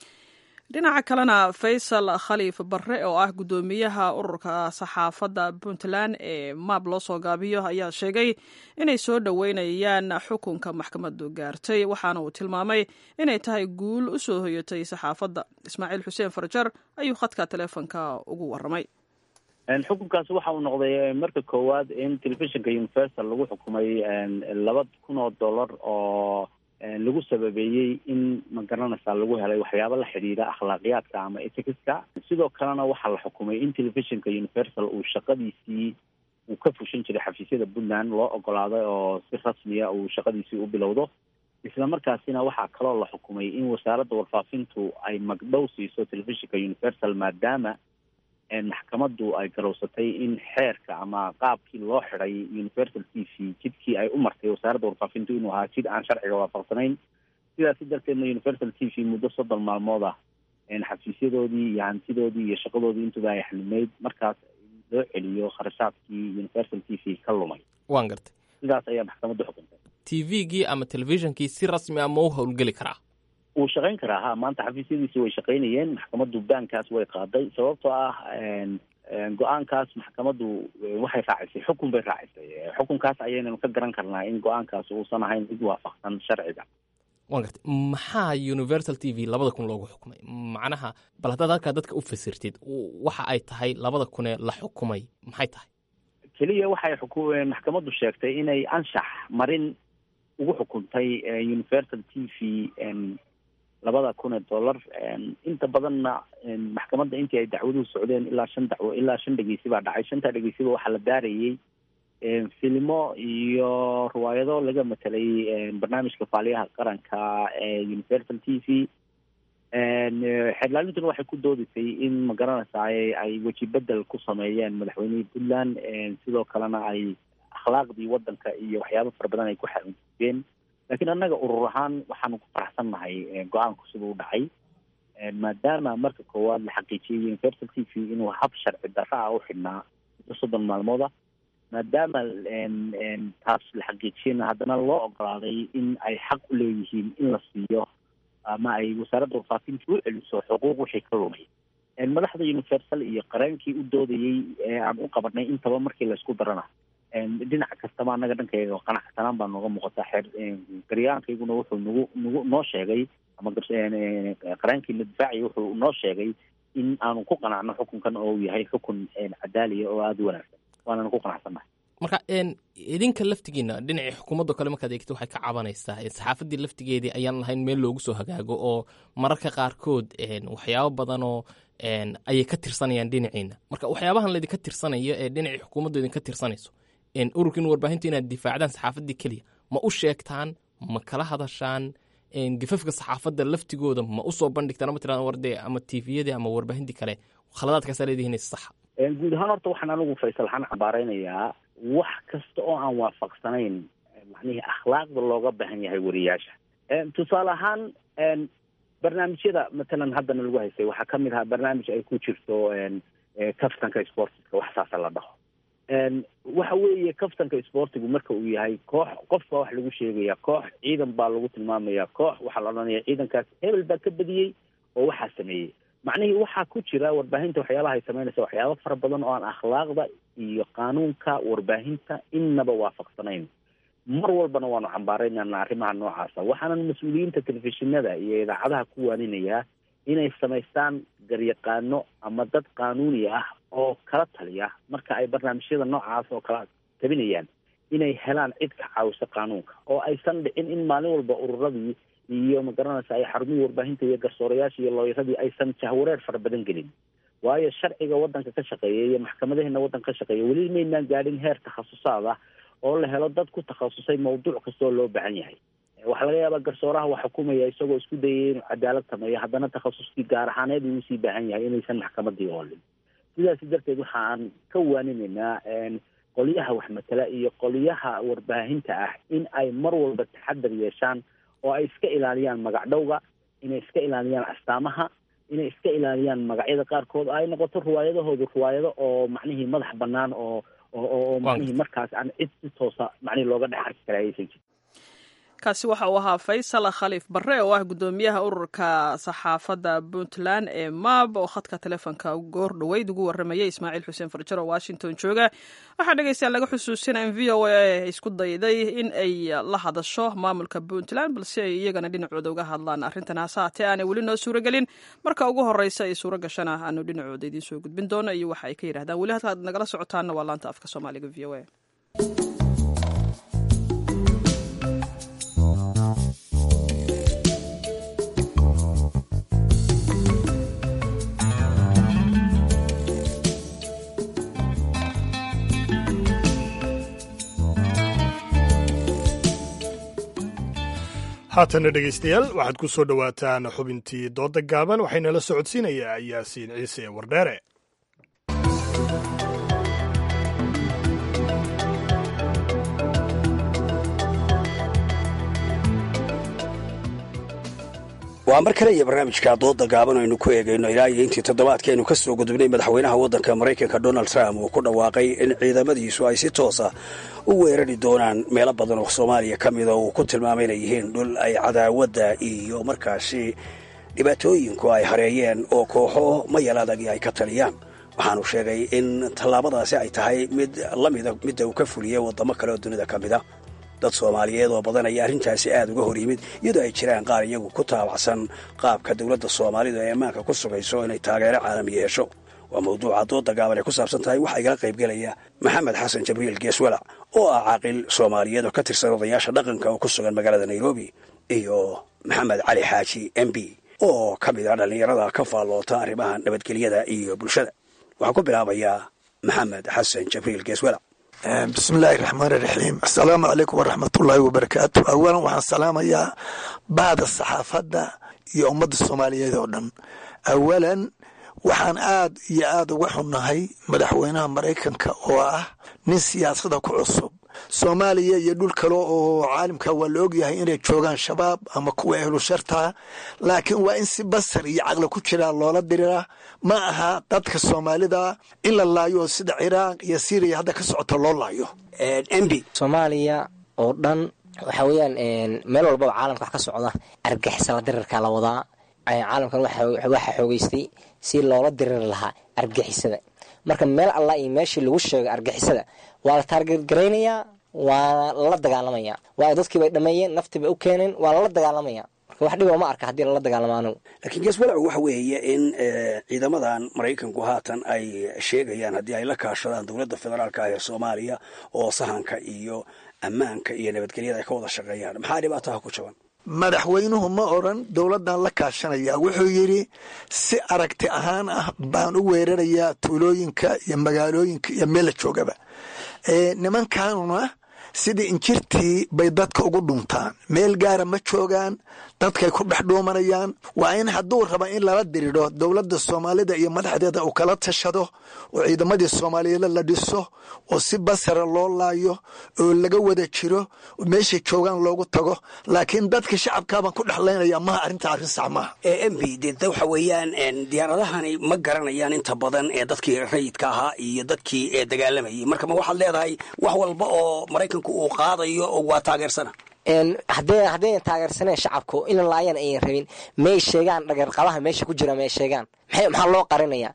S2: dhinaca kalena faysal khaliif barre oo ah guddoomiyaha ururka saxaafadda puntland ee maab loo soo gaabiyo ayaa sheegay inay soo dhoweynayaan xukunka maxkamaddu gaartay waxaana uu tilmaamay inay tahay guul u soo hoyatay saxaafadda ismaaciil xuseen farjar ayuu khadka taleefonka ugu warramay
S17: xukunkaas waxa uu noqday marka koowaad in telefishinka universal lagu xukumay laba kun oo dollar oo lagu sababeeyey in magaranaysaa lagu helay waxyaabo la xidhiidha akhlaaqiyaadka ama etikiska sidoo kalena waxaa la xukumay in telefishinka universal uu shaqadiisii uu ka fushan jiray xafiisyada puntland loo ogolaaday oo si rasmiya uu shaqadiisii u bilowdo isla markaasina waxaa kaloo la xukumay in wasaaradda warfaafintu ay magdhow siiso telefishinka universal maadaama maxkamaddu ay garowsatay in xeerka ama qaabkii loo xiday universal t v jidkii ay u martay wasaaradda warfaafintu inuu ahaa jid aan sharciga waafaqsanayn sidaasi darteedna universal t v muddo soddon maalmood ah xafiisyadoodii iyo hantidoodii iyo shaqadoodii intuba ay xanimeyd markaas loo celiyo kharashaadkii universal t v ka lumay
S18: waan gartay
S17: sidaas ayaa maxkamaddu xukuntay
S18: t v-gii ama telefishonkii si rasmi ah ma u howlgeli karaa
S17: wuu shaqayn karaa ha maanta xafiisyadiisi way shaqaynayeen maxkamaddu baankaas way qaaday sababtoo ah go-aankaas maxkamaddu waxay raacisay xukun bay raacisay xukunkaas ayaynanu ka garan karnaa in go-aankaas uusan ahayn mid waafaqsan sharciga
S18: waan gartay maxaa universal t v labada kun loogu xukumay macnaha bal haddaad halkaa dadka u fasirtid waxa ay tahay labada kunee la xukumay maxay tahay
S17: keliya waxay xuku maxkamaddu sheegtay inay anshax marin ugu xukuntay universal t v labada kun ee dollar inta badanna maxkamadda intii ay dacwaduhu socdeen ilaa shan dacwo ilaa shan dhegeysi baa dhacay shantaa dhegeysiba waxaa la baarayey filimo iyo riwaayado laga matelay barnaamijka faaliyaha qaranka ee universal t v xeerlaalintuna waxay ku doodisay in magaranaysaay ay weji bedel ku sameeyeen madaxweynihii puntland sidoo kalena ay akhlaaqdii wadanka iyo waxyaabo fara badan ay ku xaunjibeen laakiin annaga urur ahaan waxaanu ku faraxsan nahay go-aanku siduu u dhacay maadaama marka koowaad la xaqiijiyey universal t v inuu hab sharci darra ah u xidhnaa muddo soddon maalmooda maadaama taas la xaqiijiyena haddana loo ogolaaday in ay xaq u leeyihiin in la siiyo ama ay wasaaradda warfaafinta u celiso xuquuq wixii ka lumay madaxda universal iyo qareenkii u doodayey ee aan u qabanay intaba markii laysku darana dhinac kastaba annaga dhankayga qanacsanaan baa nooga muuqataa xeer garyaankayguna wuxuu nagu nagu noo sheegay ama qareenkiina difaaciya wuxuu noo sheegay in aanu ku qanacno xukunkan oo uu yahay xukun cadaaliya oo aada u wanaagsan waananu ku qanacsannahay
S18: marka idinka laftigiina dhinacii xukuumaddo kale markaad eegto waxay ka cabanaysaa saxaafaddii laftigeedii ayaan lahayn meel loogu soo hagaago oo mararka qaarkood waxyaabo badanoo ayay ka tirsanayaan dhinaciina marka waxyaabahan laydinka tirsanayo ee dhinacii xukuumaddu idinka tirsanayso ururkiin warbaahintu inaad difaacdaan saxaafaddii keliya ma u sheegtaan ma kala hadashaan gafafka saxaafadda laftigooda ma usoo bandhigtaan ama tiraan warde ama tviyadii ama warbaahintii kale khaladaadkaasaa leedihiin saxa
S17: guud ahaan horta waxaan anigu faysal xaan cambaaraynayaa wax kasta oo aan waafaqsanayn macnihii akhlaaqda looga baahan yahay wariyaasha tusaale ahaan barnaamijyada matalan haddana lagu haystay waxaa ka mid ahaa barnaamij ay ku jirto kaftanka sportiska wax saasa la dhaho waxa weeye kaftanka sportigu marka uu yahay koox qof baa wax lagu sheegaya koox ciidan baa lagu tilmaamaya koox waxaa la odhanaya ciidankaas hebel baa ka badiyey oo waxaa sameeyey macnihii waxaa ku jira warbaahinta waxyaabaha ay samaynaysa waxyaaba fara badan oo aan akhlaaqda iyo qaanuunka warbaahinta innaba waafaqsanayn mar walbana waanu cambaaraynana arrimaha noocaasa waxaanan mas-uuliyiinta telefishinada iyo idaacadaha ku waaninayaa inay samaystaan garyaqaano ama dad qaanuuni ah oo kala taliya marka ay barnaamijyada noocaas oo kala tabinayaan inay helaan cid ka caawisa qaanuunka oo aysan dhicin in maalin walba ururadii iyo magaranaysa ay xarumihii warbaahinta iyo garsoorayaasha iyo looyaradii aysan jahwareer fara badan gelin waayo sharciga waddanka ka shaqeeya iyo maxkamadaheena waddanka ka shaqeeya weli maynaan gaadhin heer takhasusaad ah oo la helo dad ku takhasusay mawduuc kastoo loo baahan yahay waxaa laga yaabaa garsooraha wax xukumaya isagoo isku dayay inuu cadaalad sameeyo haddana takhasuskii gaar ahaaneed uu usii baahan yahay inaysan maxkamadii oolin sidaasi darteed waxa aan ka waaninaynaa qolyaha wax matala iyo qolyaha warbaahinta ah in ay mar walba taxadar yeeshaan oo ay iska ilaaliyaan magacdhowga inay iska ilaaliyaan astaamaha inay iska ilaaliyaan magacyada qaarkood ay noqoto riwaayadahoodu riwaayado oo macnihii madax banaan oo oo macnihii markaas aan cid si toosa macnihii looga dhex arki kara aysan jirin
S2: kaasi waxa uu ahaa faysal khaliif barre oo ah guddoomiyaha ururka saxaafadda puntland ee mab oo khadka telefoonka goor dhoweyd ugu warramayay ismaaciil xuseen farjar oo washington jooga waxaa dhegeystayaal laga xusuusina in v o a isku dayday in ay la hadasho maamulka puntland balse ay iyagana dhinacooda uga hadlaan arrintan hase haatee aanay weli noo suuragelin marka ugu horreysa ay suuro gashana aanu dhinacooda idiin soo gudbin doono iyo waxa ay ka yidhahdaan weli halkaad nagala socotaanna waa laanta afka soomaaliga v o a
S1: haatana dhegaystayaal waxaad ku soo dhowaataan xubintii doodda gaaban waxayna la socodsiinayaa yaasiin ciise wardheere
S19: waa mar kale iyo barnaamijka dooda gaaban aynu ku eegayno ilaa iyo intii toddobaadkeenu ka soo gudubnay madaxweynaha waddanka maraykanka donald trump uu ku dhawaaqay in ciidamadiisu ay si toosa u weerari doonaan meelo badan oo soomaaliya ka mida uu ku tilmaamay inay yihiin dhul ay cadaawadda iyo markaasi dhibaatooyinku ay hareeyeen oo kooxo mayal adagi ay ka taliyaan waxaanu sheegay in tallaabadaasi ay tahay mid la mida midda uu ka fuliyey waddamo kale oo dunida ka mida dad soomaaliyeed oo badan ayaa arrintaasi aad uga hor yimid iyadoo ay jiraan qaar iyagu ku taabacsan qaabka dowladda soomaalida ee ammaanka ku sugayso inay taageero caalami yeesho waa mawduuca dooda gaaban ay ku saabsan tahay waxaa igala qaybgelaya maxamed xasan jabriil geeswalac oo ah caaqil soomaaliyeed oo ka tirsan odayaasha dhaqanka oo ku sugan magaalada nairobi iyo maxamed cali xaaji m b oo ka mid ah dhallinyarada ka faalloota arrimaha nabadgelyada iyo bulshada waxaan ku bilaabayaa maxamed xasan jabriil geeswalac
S20: bismillaahi raxmaani raxiim assalaamu calaykum waraxmatullaahi wabarakaatu awalan waxaan salaamayaa bahda saxaafadda iyo ummadda soomaaliyeed oo dhan awalan waxaan aad iyo aad uga xunnahay madaxweynaha maraykanka oo ah nin siyaasada ku cusub soomaaliya iyo dhul kale oo caalimka waa la ogyahay inay joogaan shabaab ama kuwa ehlu shartaa laakiin waa in si basar iyo caqli ku jiraa loola diriraa ma aha dadka soomaalida in la laayo sida ciraaq iyo syriya hadda ka socota loo laayo
S19: mb
S21: soomaaliya oo dhan waxa weeyaan meel walbaba caalamka wax ka socda argixisala dirirka la wadaa caalamkan waxaa xoogeystay si loola diriri lahaa argixisada marka meel allah iyo meeshii lagu sheego argixisada waa la taargetgaraynayaa waana lala dagaalamaya waayo dadkii bay dhameeyeen naftii bay u keeneen waa lala dagaalamaya marka wax dhiba ma arka haddii lala dagaalamo anugu
S19: laakiin geeswalacu waxa weeye in ciidamadan maraykanku haatan ay sheegayaan haddii ay la kaashadaan dowladda federaalka ah ee soomaaliya oo sahanka iyo ammaanka iyo nabadgelyada ay ka wada shaqeeyaan maxaa dhibaataha ku jaban
S20: madaxweynuhu ma odran dowladdan la kaashanaya wuxuu yidhi si aragti ahaan ah baan u weerarayaa tuulooyinka iyo magaalooyinka iyo meel la joogaba nimankanuna sidii injirtii bay dadka ugu dhuntaan meel gaara ma joogaan dadkay ku dhex dhuumanayaan waa in hadduu raba in lala diridho dowladda soomaalida iyo madaxdeeda uu kala tashado oo ciidamadii soomaaliyeed la dhiso oo si basara loo laayo oo laga wada jiro meeshay joogaan loogu tago laakiin dadka shacabkaabaan ku dhexlaynaya maha arrinta arrin sax maaha
S19: mb de waxa weeyaan diyaaradahani ma garanayaan inta badan ee dadkii rayidka ahaa iyo dadkii ee dagaalamayay marka ma waxaad leedahay wax walba oo maraykanku uu qaadayo waa taageersana
S21: haddee haddaynan taageersaneen shacabku inan laayaan ayan rabin may sheegaan dhagarqabaha meesha ku jira may sheegaan maxay maxaa loo qarinaya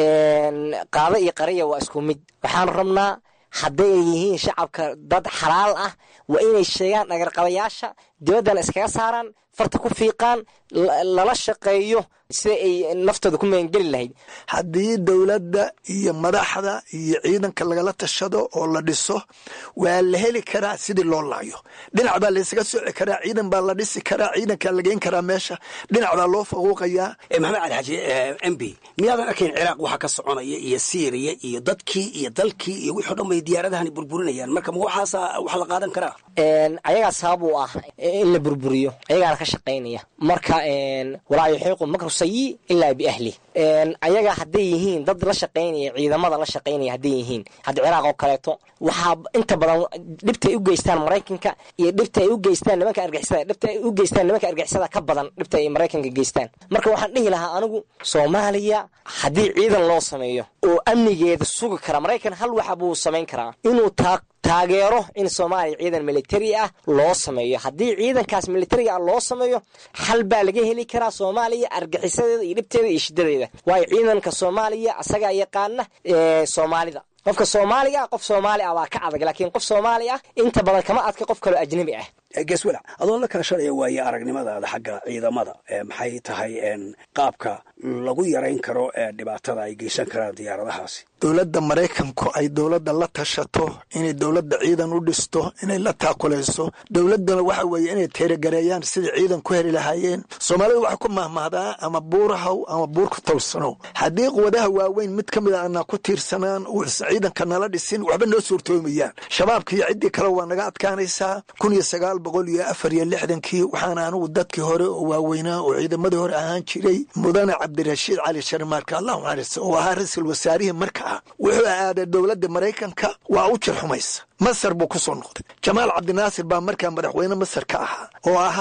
S21: qaado iyo qariya waa isku mid waxaan rabnaa hadday yihiin shacabka dad xalaal ah waa inay sheegaan dhagarqabayaasha dibaddana iskaga saaraan farta ku fiiqaan lala shaqeeyo sida ay naftooda ku meengeli lahayd
S20: haddii dowladda iyo madaxda iyo ciidanka lagala tashado oo la dhiso waa la heli karaa sidii loo laayo dhinac baa laysaga soci karaa ciidan baa la dhisi karaa ciidankaa la geyn karaa meesha dhinac baa loo faquuqayaa
S19: maxamed cali xaaji m b miyaadan arkayn ciraaq waxa ka soconaya iyo syriya iyo dadkii iyo dalkii iyo wixii o dhan bay diyaaradahani burburinayaan marka ma waxaasa wax la qaadan karaa
S21: ayagaa sabab u ah in la burburiyo ayagaana ka shaqaynaya marka walaa yuxiiqu makru sayi ilaa biahli ayaga hadday yihiin dad la shaqaynaya ciidamada la shaqaynaya hadday yihiin hadda ciraaq oo kaleeto waxaa inta badan dhibta ay u geystaan maraykanka iyo dhibta ay u geystaan nimanka argixisada dhibta ay u geystaan nimanka argixisada ka badan dhibta ay maraykanka geystaan marka waxaan dhihi lahaa anigu soomaaliya haddii ciidan loo sameeyo oo amnigeeda sugi kara maraykan hal waxa buu samayn karaa inuu taa taageero in soomaaliya ciidan militari ah loo sameeyo haddii ciidankaas militariga ah loo sameeyo xal baa laga heli karaa soomaaliya argixisadeeda iyo dhibteeda iyo shidadeeda waayo ciidanka soomaaliya asagaa yaqaana soomaalida qofka soomaaliga ah qof soomaali ah baa ka adag laakiin qof soomaali ah inta badan kama adka qof kaloo ajnabi ah
S19: geswalac adoo la kala shalaya waaye aragnimadaada xagga ciidamada maxay tahay qaabka lagu yarayn karo dhibaatada ay geysan karaan diyaaradahaasi
S20: dowladda maraykanku ay dowladda la tashato inay dowladda ciidan u dhisto inay la taakulayso dowladdana waxa weeye inay teeragareeyaan sidai ciidan ku heli lahaayeen soomaalida waxay ku mahmahdaa ama buurahaw ama buur ku tawsanow haddii quwadaha waaweyn mid ka mid a anaa ku tiirsanaan uusan ciidanka nala dhisin waxba noo suurtoomayaan shabaabka iyo ciddii kale waa naga adkaanaysaa kun iyo sagaal boqol iyo afar iyo lixdankii waxaana anigu dadkii hore oo waaweynaa oo ciidamadii hore ahaan jiray mudane cabdirashiid cali sharmaarka allahu naxariista oo ahaa ra-iisul wasaarihii markaa wuxuu aaday dowladda maraykanka waa u jirxumaysa masar buu ku soo noqday jamaal cabdinaasir baa markaa madaxweyne masar ka ahaa oo ahaa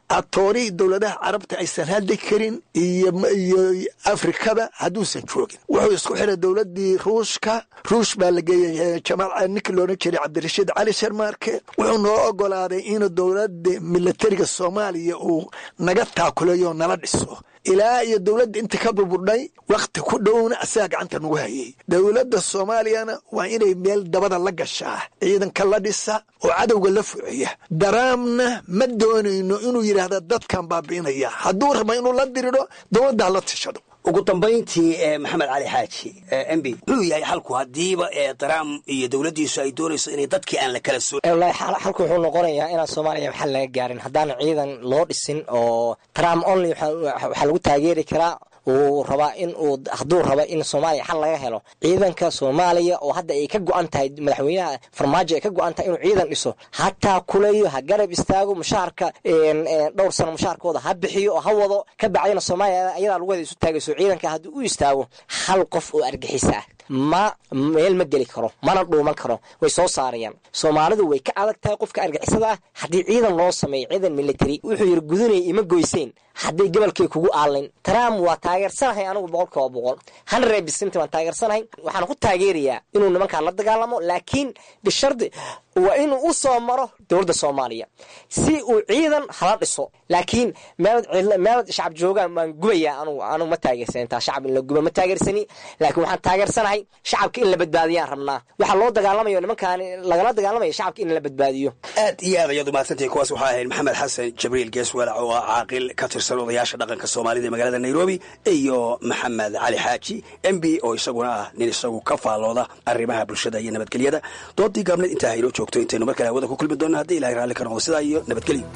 S20: atoorihii dowladaha carabta aysan hadli karin iyo iyo afrikaba hadduusan joogin wuxuu isku xiray dowladii ruushka ruush baa la geeyey jamaal ninkii loodhan jiray cabdirashiid cali sharmaarke wuxuu noo ogolaaday inuu dowlada milatariga soomaaliya uu naga taakuleeyo nala dhiso ilaa iyo dowladda inta ka burburdhay wakhti ku dhowna asagaa gacanta nagu hayay dowladda soomaaliyana waa inay meel dabada la gashaa ciidanka la dhisa oo cadowga la fuciya daraamna ma doonayno inuu yidhaahda dadkan baabi'inaya hadduu raba inuu la diridho dowladda hala tishado
S19: ugu dambayntii maxamed cali xaaji m b muxuu yahay xalku haddiiba trump iyo dowladdiisu ay doonayso inay dadkii aan la kala soo
S21: wallaahi xalku wuxuu noqonayaa inaan soomaaliya maxal laga gaarin haddaan ciidan loo dhisin oo trump only waxaa lagu taageeri karaa uu rabaa in uu hadduu raba in soomaaliya xal laga helo ciidanka soomaaliya oo hadda ay ka go-an tahay madaxweynaha farmaajo ay ka go-an tahay inuu ciidan dhiso hataa kuleeyo ha garab istaago mushaharka dhowr sano mushaharkooda ha bixiyo oo ha wado ka bacdina soomaaliya ayadaa lagu wada isu taagayso ciidanka haddii u istaago hal qof oo argixisa ah ma meel ma geli karo mana dhuuman karo way soo saarayaan soomaalidu way ka adag tahay qofka argixisada ah haddii ciidan loo sameeyo ciidan military wuxuu yidhi gudunaya ima goyseen hadday gobolkay kugu aalin trump waa taageersanahay anigu boqol kiiba boqol hundred percent waan taageersanahay waxaan ku taageerayaa inuu nimankaan la dagaalamo laakiin bishardi waa inuu u soo maro dowladda soomaaliya si uu ciidan hala dhiso laakiin meelad shacab joogaan waan gubayaa anugu anugu ma taageersan intaa shacab in la guba ma taageersani laakiin waxaan taageersanahay shacabka in la badbaadiyaan rabnaa waxaa loo dagaalamayo nimankaan lagala dagaalamaya shacabka in la badbaadiyo
S19: aad iyo aad ayaad umahadsantahay kuwaas waxaa ahayd maxamed xasan jibriil geeswalac oo ah caaqil ka tirsan odayaasha dhaqanka soomaalida ee magaalada nairobi iyo maxamed cali xaaji m b oo isaguna ah nin isagu ka faallooda arrimaha bulshada iyo nabadgelyada doodii gaabneed intaa haynoo joogto intaynu mar kale hawada ku kulmi doonna haddii ilahay raalli ka noqdo sidaa iyo nabadgelyo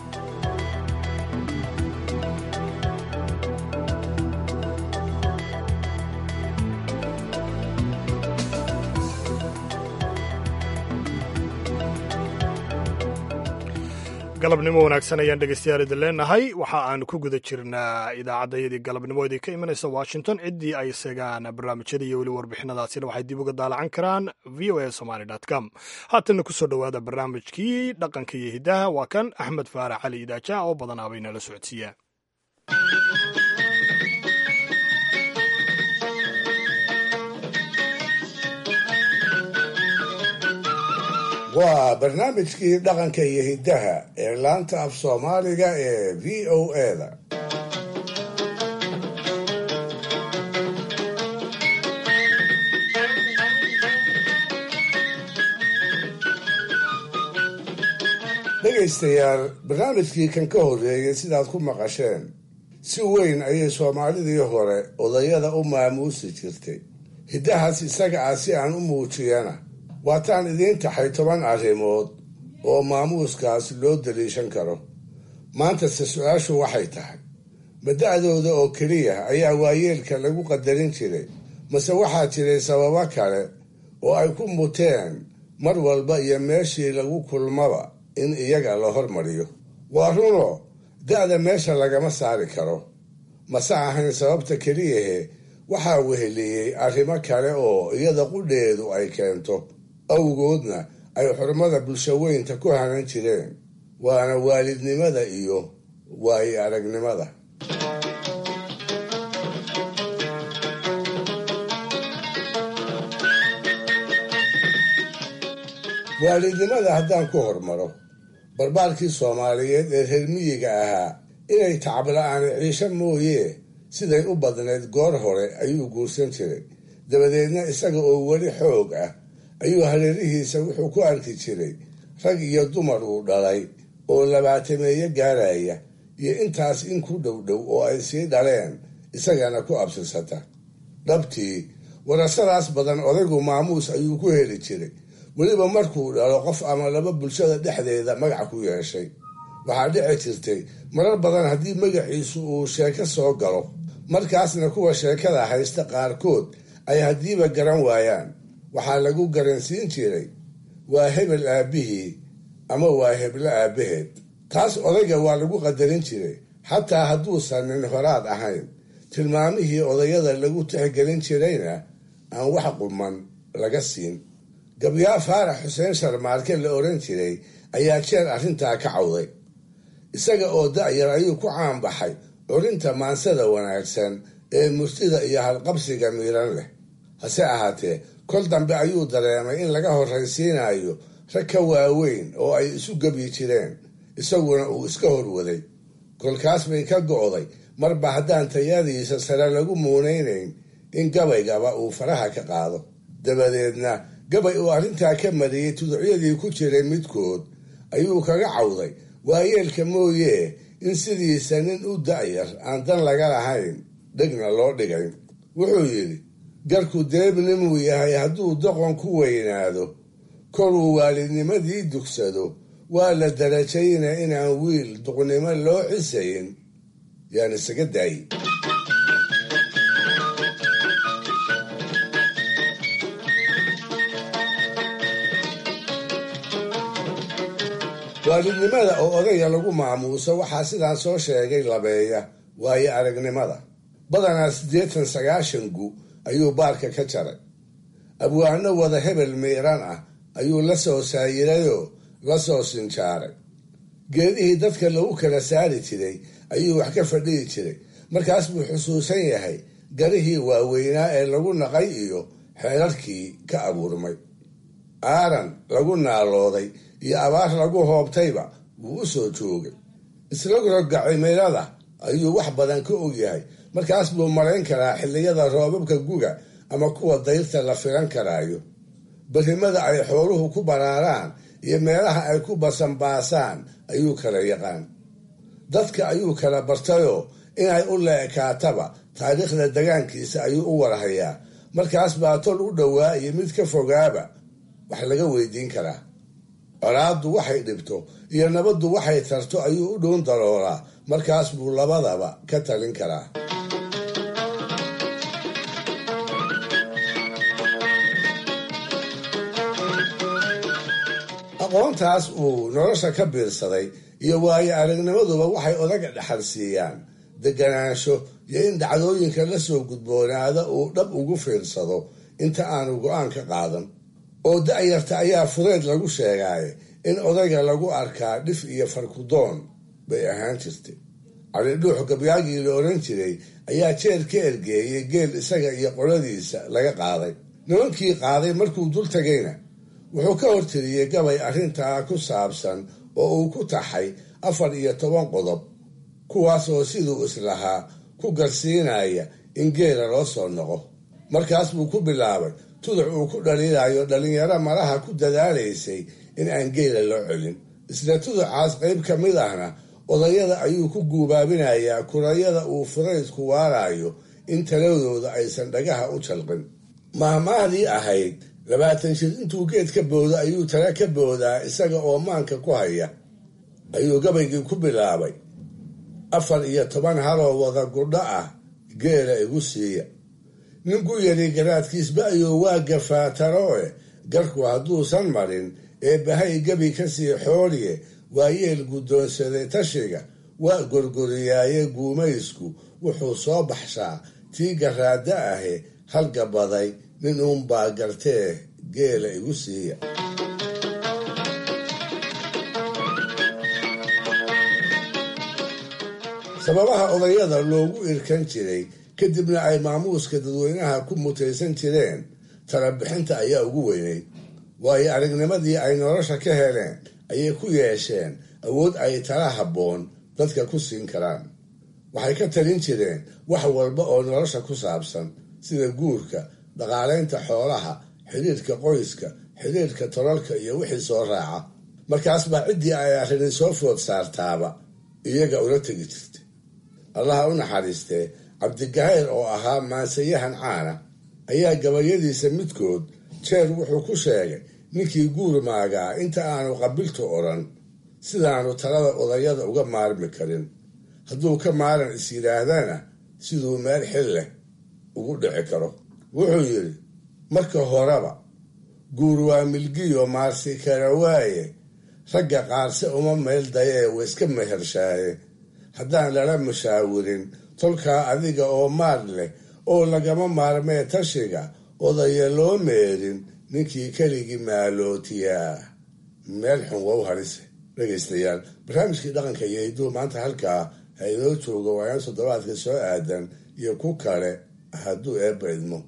S1: galabnimo wanaagsan ayaan dhegeystayaal idin leenahay waxa aan ku guda jirnaa idaacaddayadii galabnimo idin ka imanaysa washington ciddii ay segaan barnaamijyada iyo weli warbixinadaasina waxay dib uga daalacan karaan v o a somaly com haatanna kusoo dhowaada barnaamijkii dhaqanka iyo hiddaha waa kan axmed faarax cali idaaja oo badanaabay nala socodsiiyaa
S4: waa barnaamijkii dhaqanka iyo hiddaha ee laanta af soomaaliga ee v o eda dhegaystayaal barnaamijkii kan ka horreeyey sidaad ku maqasheen si weyn ayay soomaalidii hore odayada u maamuusi jirtay hiddahaas isaga ah si aan u muujiyana waataan idiin taxay toban arrimood oo maamuuskaas loo daliishan karo maantase su-aashu waxay tahay mada'dooda oo keliya ayaa waayeelka lagu qadarin jiray mase waxaa jiray sababo kale oo ay ku muteen mar walba iyo meeshii lagu kulmaba in iyaga la hormariyo waa runo da'da meesha lagama saari karo mase ahayn sababta keliyahe waxaa weheliyey arrimo kale oo iyada qudheedu ay keento awgoodna ay xurmada bulshaweynta ku hanan jireen waana waalidnimada iyo waayi aragnimada waalidnimada haddaan ku hormaro barbaarkii soomaaliyeed ee reer miyiga ahaa inay tacabla-aani ciisho mooyee siday u badnayd goor hore ayuu guursan jiray dabadeedna isaga oo weli xoog ah ayuu hareerihiisa wuxuu ku arki jiray rag iyo dumar uu dhalay oo labaatameeyo gaaraya iyo intaas in ku dhow dhow oo ay sii dhaleen isagana ku absirsata dhabtii warasadaas badan odaygu maamuus ayuu ku heli jiray weliba markuu dhalo qof ama laba bulshada dhexdeeda magac ku yeeshay waxaa dhici jirtay marar badan haddii magaciisu uu sheeko soo galo markaasna kuwa sheekada haysta qaarkood ay haddiiba garan waayaan waxaa lagu garansiin jiray waa hebel aabbihii ama waa heblo aabbaheed taas odayga waa lagu qadarin jiray xataa hadduusan nin horaad ahayn tilmaamihii odayada lagu tixgelin jirayna aan wax quman laga siin gabyaa faarax xuseen sharmaarke la oran jiray ayaa jeer arrintaa ka cawday isaga oo da'yar ayuu ku caanbaxay curinta maansada wanaagsan ee murtida iyo halqabsiga miiran leh hase ahaatee kol dambe ayuu dareemay in laga horraysiinayo rag ka waaweyn oo ay isu gebyi jireen isaguna uu iska horwaday kolkaas bay ka go'day marba haddaan tayadiisa sare lagu muunaynayn in gabaygaba uu faraha ka qaado dabadeedna gabay uu arrintaa ka mariyey tuducyadii ku jiray midkood ayuu kaga cawday waayeelka mooyee in sidiisa nin u da'yar aan dan laga lahayn dhegna loo dhigay wuxuu yidhi garku deebnimuu yahay hadduu doqon ku weynaado koruu waalidnimadii dugsado waa la darajayna inaan wiil duqnimo loo cisayn yaan isaga daayi waalidnimada oo odayga lagu maamuuso waxaa sidaan soo sheegay labeeya waayo aragnimada badanaa siddeetan sagaashan gu ayuu baarka ka jaray abwaano wada hebel miiran ah ayuu la soo saayirayoo la soo sinjaaray geedihii dadka lagu kala saari jiray ayuu wax ka fadhihi jiray markaas buu xusuusan yahay garihii waaweynaa ee lagu naqay iyo xeerarkii ka abuurmay aaran lagu naalooday iyo abaar lagu hoobtayba wuu u soo joogay isrogroga cimilada ayuu wax badan ka ogyahay markaas buu marayn karaa xilliyada roobabka guga ama kuwa dayrta la filan karaayo berrimada ay xooluhu ku baraaraan iyo meelaha ay ku basanbaasaan ayuu kala yaqaan dadka ayuu kala bartayoo inay u leekaataba taariikhda degaankiisa ayuu u warhayaa markaas baa tol u dhowaa iyo mid ka fogaaba wax laga weydiin karaa colaaddu waxay dhibto iyo nabaddu waxay tarto ayuu u dhown daroolaa markaas buu labadaba ka talin karaa aqoontaas uu nolosha ka biirsaday iyo waayo aragnimaduba waxay odaga dhexal siiyaan deganaansho iyo in dhacdooyinka la soo gudboonaada uu dhab ugu fiirsado inta aanu go-aan ka qaadan oo da'yarta ayaa fudeed lagu sheegaaye in odayga lagu arkaa dhif iyo farkudoon bay ahaan jirtay cali dhuux gabyaagii la oran jiray ayaa jeer ka ergeeyey geel isaga iyo qoladiisa laga qaaday nimankii qaaday markuu dul tagayna wuxuu ka hortiriyey gabay arrintaa ku saabsan oo uu ku taxay afar iyo toban qodob kuwaasoo siduu islahaa ku garsiinaya in geela loo soo noqo markaas buu ku bilaabay tuduc uu ku dhaliilayo dhallinyaro malaha ku dadaalaysay in aan geela loo celin isla tuducaas qayb ka mid ahna odayada ayuu ku guubaabinayaa kurayada uu fudaydku waarayo in taladooda aysan dhagaha u jalqin mahmaahdii ahayd labaatan shir intuu geed ka boodo ayuu tala ka boodaa isaga oo maanka ku haya ayuu gabaygii ku bilaabay afar iyo toban haloo wada gudho ah geela igu siiya ninku yari garaadkiisba ayuu waa gafaataroe garku hadduusan marin ee bahay gebi ka sii xooliye waa yeel guddoonsaday tashiga waa gorgoriyaaye guumaysku wuxuu soo baxshaa tii garaadda ahe halgabaday nin uunbaa gartee geela igu siiya sababaha odayada loogu irkan jiray kadibna ay maamuuska dadweynaha ku mutaysan jireen talabixinta ayaa ugu weynay waayo aragnimadii ay nolosha ka heleen ayay ku yeesheen awood ay tala habboon dadka ku siin karaan waxay ka talin jireen wax walba oo nolosha ku saabsan sida guurka dhaqaalaynta xoolaha xidhiirka qoyska xidhiirka tololka iyo wixii soo raaca markaas baa ciddii ay arrini soo food saartaaba iyaga ula tegi jirtay allaha u naxariistee cabdigahayr oo ahaa maansayahan caana ayaa gabayadiisa midkood jeer wuxuu ku sheegay ninkii guur maagaa inta aanu qabiltu odhan sidaanu talada odayada uga maarmi karin hadduu ka maaran is yidhaahdana siduu meel xil leh ugu dhici karo wuxuu yidhi marka horeba guur waa milgiyo maarsi kara waaye ragga qaarse uma meel dayee waiska mehershaaye haddaan lala mushaawirin tolkaa adiga oo maar leh oo lagama maarmee tashiga odaya loo meerin ninkii keligii maalootiyaa meel xun wow harise dhegaystayaal barnaamijkii dhaqanka iyo hidduu maanta halkaa ha inoo joogo waayaan toddobaadka soo aadan iyo ku kale hadduu eebba idmo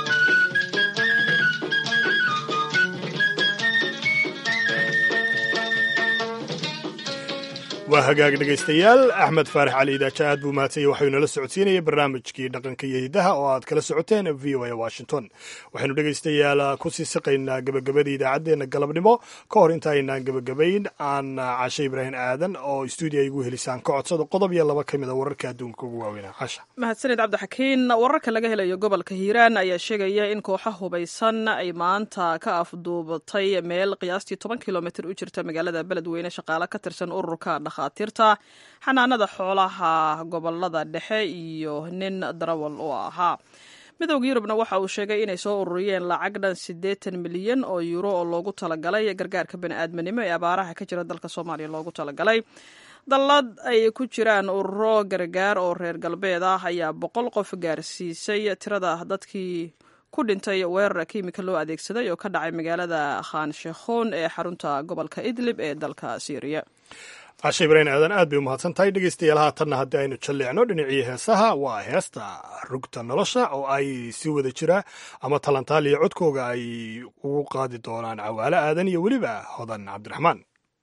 S1: waa hagaag dhegaystayaal axmed faarax cali idaaja aad buu mahadsanyay waxaynu nala socodsiinayay barnaamijkii dhaqanka iyo hidaha oo aad kala socoteen v o a washington waxaynu dhegaystayaal kusii siqaynaa gebagabadii idaacaddeenna galabnimo ka hor inta aynaan gebagabayn aan cashe ibraahim aadan oo stuudiya igu helisaan ka codsado qodob iyo laba ka mid a wararka adduunka ugu waaweynaa casha
S2: mahadsanid cabdixakiin wararka laga helayo gobolka hiiraan ayaa sheegaya in kooxa hubaysan ay maanta ka afduubatay meel qiyaastii toban kilomitr u jirta magaalada beledweyne shaqaale ka tirsan ururka dhakhaatiirta xanaanada xoolaha gobolada dhexe iyo nin darawal oo ahaa midowda yurubna waxa uu sheegay inay soo ururiyeen lacag dhan siddeetan milyan oo yuuro oo loogu talagalay gargaarka bani'aadminimo ee abaaraha ka jira dalka soomaaliya loogu talagalay dallad ay ku jiraan ururo gargaar oo reer galbeed ah ayaa boqol qof gaarsiisay tirada dadkii ku dhintay weerar kiimika loo adeegsaday oo ka dhacay magaalada khan sheekhoon ee xarunta gobolka idlib ee dalka syriya
S1: cashe ibraahim aadan aad bay u mahadsan tahay dhegaystayaal haatanna haddii aynu jalleecno dhinacii heesaha waa heesta rugta nolosha oo ay si wada jira ama talantaaliya codkooga ay ugu qaadi doonaan cawaale aadan iyo weliba hodan cabdiraxmaan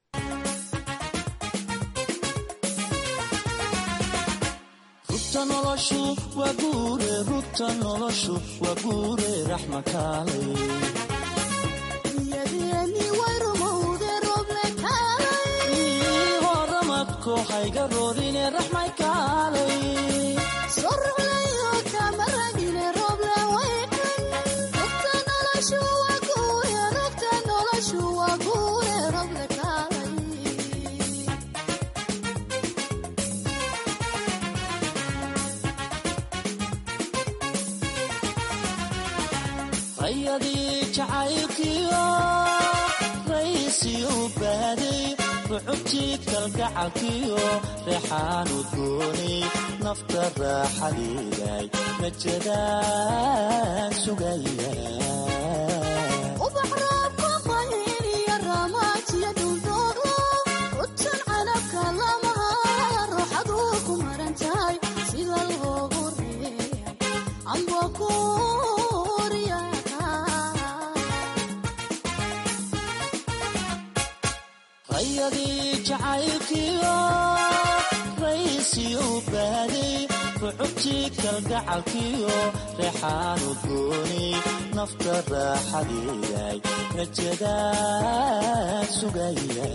S3: ayadii jacaylkiyo raysiyu baaday rucubtii kalgacalkiyo reexaanu gooni nafta raaxadeeday najadaan sugaya ayadii jacaylkiyo raysiyu baaday rucubtii kalgacalkiyo reexaanu gooni nafta raaxadeeday najadaan sugaya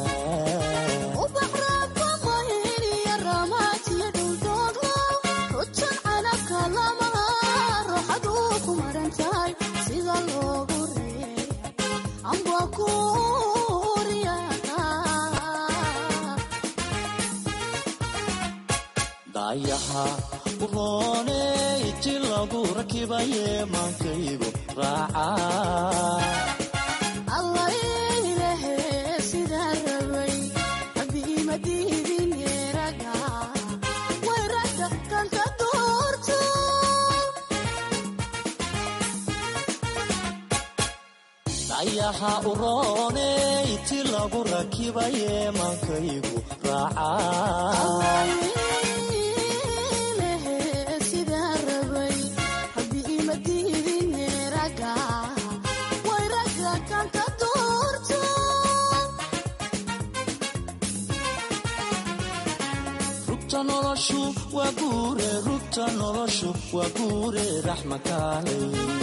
S3: dayaha urooney ti lagu rakibaye maankaygu raaca dayaha urooney ti lagu rakibaye maankaygu raaca noloshu waa guure rugta noloshu waa guure raxmakaale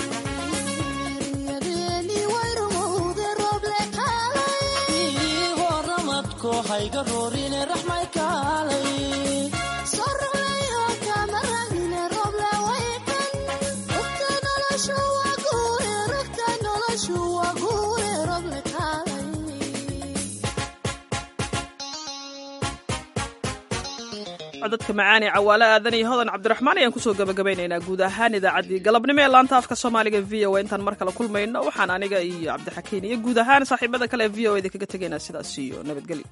S3: horamadko hayga roorine raxmay kaalay
S2: codadka macaan ee cawaale aadan iyo hodan cabdiraxmaan ayaan kusoo gabagabaynaynaa guud ahaan idaacaddii galabnimo ee laanta afka soomaaliga v o intaan mar kale kulmayno waxaan aniga iyo cabdixakiin iyo guud ahaan saaxiibada kale ee v o eda kaga tegaynaa sidaas iyo nabadgelyo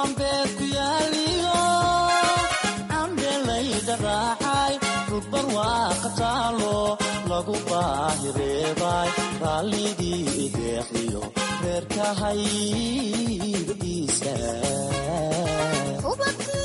S3: galbeed ku yaaliyo cambelayda raacay rugbar waa qataalo lagu baahireebay raallidii ideeqiyo reerkahaygiisa